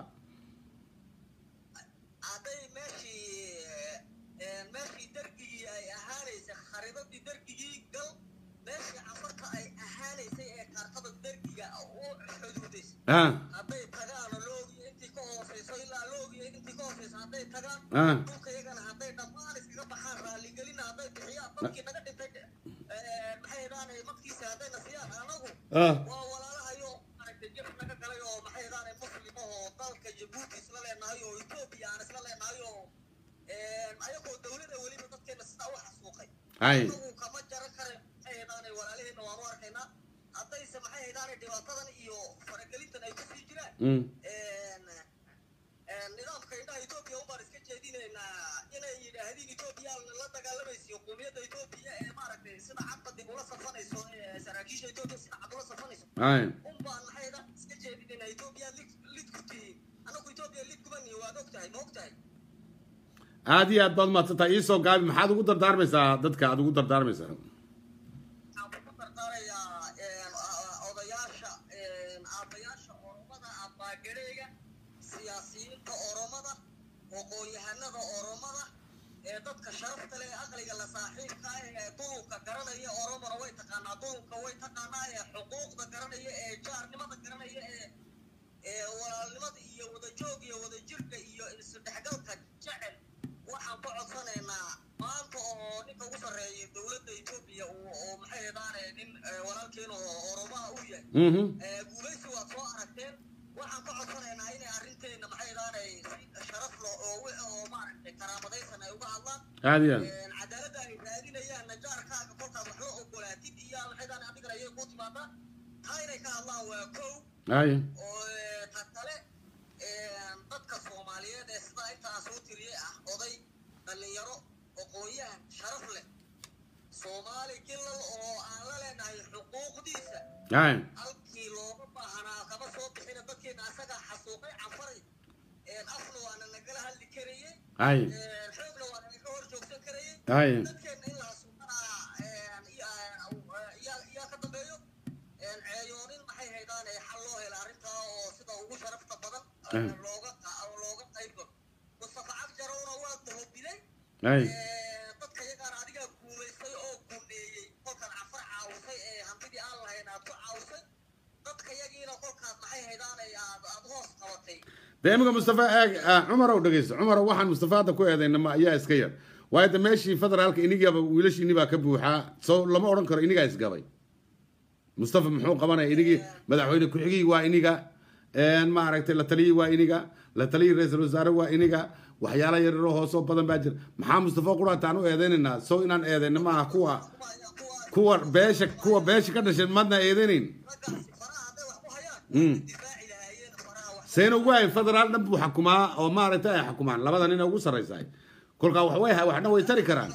hadday meeshii een, meeshii dergigii ay ahaanaysay kharidadii dergigii gal meeshii cafarta ay ahaanaysay ee kaartada dergiga u xuduudaysay ah hadday tagaan loogiyo intii ka hooseyso ilaa loogiyo intii ka hooseyso hadday tagaan ah dhulka iyagana hadday dhammaan iskaga baxaan raaligelina hadday bixiyaan dadkii naga dhintay eh, maxay idhaanay madkiisa haddayna siiyaan anagu ah waa walaalahayo maaragtay jir naga galay oo maxay idhaanay muslim oo dalka jabuuti isla leenahay oo etoobiya aan isla leenahay oo ayagoo dowlada weliba dadkeena sidaa u xasuuqay hay anagu kama jaran kare maxay idhaanay walaalaheena waanu arkaynaa haddayse maxay idhaanay dhibaatadan iyo faragelintan ay kusii jiraan mm nidaamka indhaha etoobiya ubaan iska jeedinaynaa inay yidhaahdeen etoobiya la dagaalamaysiyo qowmiyadda etoobiya ee maaragtay sida cadba dib ula safanayso ee saraakiisha etoobiya sida cad ula safanayso hay unbaan maxay dha iska jeedinaynaa etoobiya lid lid ku tihiin anagu etoobiya lid kumani waad ogtahay ma ogtahay aad iyo aad baad mahadsantahay iisoo gaabi maxaad ugu dardaarmaysaa dadka aad ugu dardaarmaysaa waxaan ku dardaarayaa odayaasha aabbayaasha oromada abbaagadheega siyaasiyiinta oromada aqoon-yahanada oromada ee dadka sharafta leh ee aqliga la saaxiibka ah ee dulunka garanaya oromona way taqaanaa dulunka way taqaanaa ee xuquuqda garanaya ee jaarnimada garanaya ee ee walaalnimada iyo wadajoog iyo wadajirka iyo isdhexgalka jecel waxaan ku codsanaynaa maanta oo ninka ugu sarreeya dowladda etoobiya uu oo maxay hedaane nin eh, walaalkeena oo oromaha u yahay mhm Eh, guulaysi waad soo aragteen waxaan ka codsanaynaa inay arrinteena maxay hedaane si sharaf lo oo wi- oo maaragtay karaamadaysan ay uga hadlaan aad iyo aad Eh, cadaaladda ay raadinayaan najaarkaaga kolkaad wax la ogolaatid iyo maxay hedaane adigana ayay kuu timaadaa taa inay ka hadlaan waa kow hay oo eh, ta kale eh, dadka soomaaliyeed ee sidaa intaa soo tiriyey ah oday dhallinyaro aqoon-yahan sharaf leh soomaali gilal oo aan la leenahay xuquuqdiisa hay halkii looga baahanaa kama soo bixina dadkeena asagaa xasuuqay canfaray Een, afna waana nagala hadli karayey hay Een, xoogna waana naga hor joogsan karayey hay dadkeena in la xasuuqanaa een, iyaa- iyaa- iyaa ka dambeeyo Een, ceeyoonin maxay haydaan ee xal loo hela arrintaa oo sida ugu sharafta badan Mm. looga qa- looga qayb galo mustafa cabjarowna waa dahobilay hay dadka yagaana adigaa guulaystay oo guneeyey kolkaad cafar caawisay ee hantidii aan lahayn aad ku caawisay dadka yagiina kolkaad maxay haydaan ee aad aad hoos qabatay dee iminka mustafa eeg ah, cumarow dhegeyso cumarow waxaan mustafa hadda ku eedayna ma ayaa iska yar waayo de meeshii federaalka inigiiba wiilashiini baa ka buuxaa soo lama odhan karo inigaa isgabay mustafa muxuu qabanaya inigii madaxweyne ku-xigii waa iniga een, maaragtay la taliyii waa iniga la taliyii ra-iisul wasaare waa iniga waxyaala yaryaroo hoosoo badan baa jira maxaa mustafa quraataan u eedaynaynaa sow inaan eedayna maaha kuwa kuwa ayaa kuwa kuwa beesha kuwa beesha ka dhashay maadna eedaynayn raggaasi faraha hadday wax ku hayaan Mm. difaaci lahaayeen faraha wax sayna ugu hayn federaal dhan buu xukumaa oo maaragtay ay xukumaan labada nin ugu sarraysaay kolkaa wax way waxna way tari karaan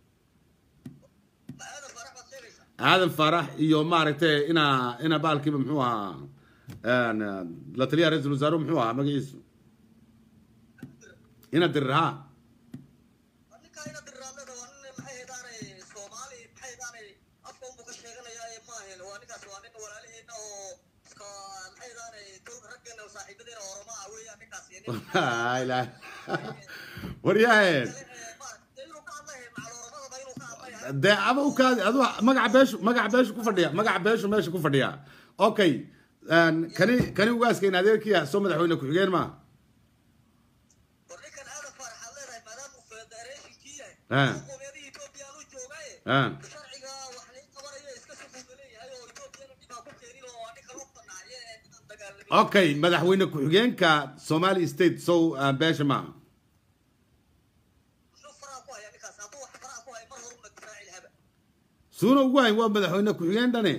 ma aadan farax baad sheegaysaa aadan farax iyo maaragtay ina ina baalkiiba muxuu ahaa een, la taliyaha ra-iisul wasaaruhu muxuu ahaa magaciisu ina dirir ha ninkaa ina dirraamada waa nin maxay haydaanay soomaali maxay haydaanay afka unbuu ka sheeganayaa ee maahan waa ninkaas waa nin walaalaheena oo iska maxay haydaanay dowr raggeena oo saaxiibadeena oromaa ah weeyaan ninkaasi nin Laa ilaaha. waryahe dee aba u kaadi adu magaca beeshu magaca beeshu ku fadhiya magaca beeshu meesha ku fadhiya okay een, kani kani ugaaskeen adeerkiya soo madaxweyne ku-xigeen ma Ah. Ah. okay madaxweyne ku-xigeenka somali state sow ah, beesha maaha muxuu faraha ku hayaa ninkaas hadduu wax faraha ku hayo mar horuma difaaci lahaba suuna ugu hayn waa madaxweyne ku-xigeen dhane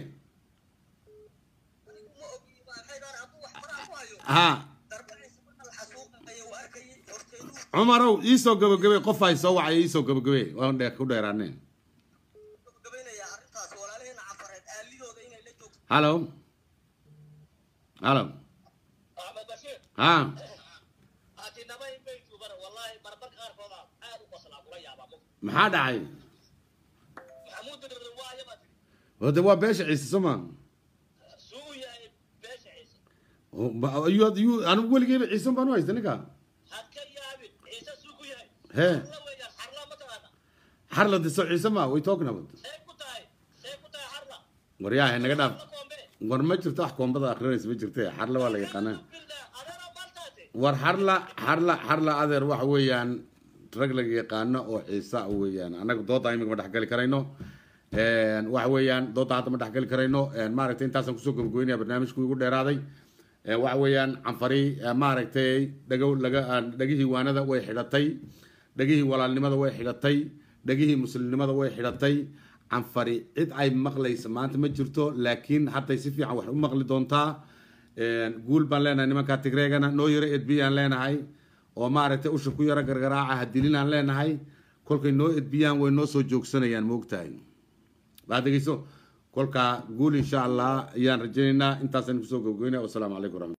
anigu ma ogi maxay dhahan hadduu wax faraha ku hayo ha darbaciisa marka la xasuuqayo waa arkayay horteeduu cumarow iisoo gabagabey qof ay soo wacay iisoo gabagabey waan dheer ku dheeraane gabagabaynayaa arrintaas walaalaheena cafareed aalidooda inay la joogto hallo hallo axmed bashiir ha atinamay bay tuuban wallahi marmarka qaarkooda aad u qoslaa kula yaabaa mo maxaa dhacay maxamuud dirrin waayo baa tiri hode waa beesha ciise soo ma suu u yahay beesha ciise ayuu ayuu anigu weligeyba ciise baan u haysta ninka had ka yaabin ciise suu ku yahay He. xarla weeyaan xarla ma taqaana xarla diso ciise ma way talking about see ku tahay see ku tahay xarla waryaahe naga dhaaf xarla koombe war ma jirto wax koombada akrinaysa ma jirte xarla waa la yaqaanaa bilda adeera maltaate war xarla xarla xarla adeer waxa weeyaan rag laga yaqaano oo ciisa weeyaan annaga dooda imika ma dhexgali karayno Een, waxa weeyaan dooda hadda ma dhexgali karayno Een, maaragtay intaasaan kusoo gabagooynaya barnaamijku igu dheeraaday Een, waxa weeyaan canfari ee, maaragtay dhagow laga aan- dhagihii waanada way xidhatay dhagihii walaalnimada way xidhatay dhagihii muslimnimada way xidhatay canfari cid ay maqlaysa maanta ma jirto laakiin hadday si fiican wax u maqli doontaa Een, guul baan leenahay nimanka tigreegana noo yaro edbiyaan leenahay oo maaragtay usha ku yaro gargaraaca hadilinaan leenahay kolkay noo edbiyaan way noo soo joogsanayaan moogtahay waad dhegeyso kolkaa guul insha allah ayaan rajaynaynaa intaasaan kusoo gabgoynaya wasalaamu calaykum waraxmat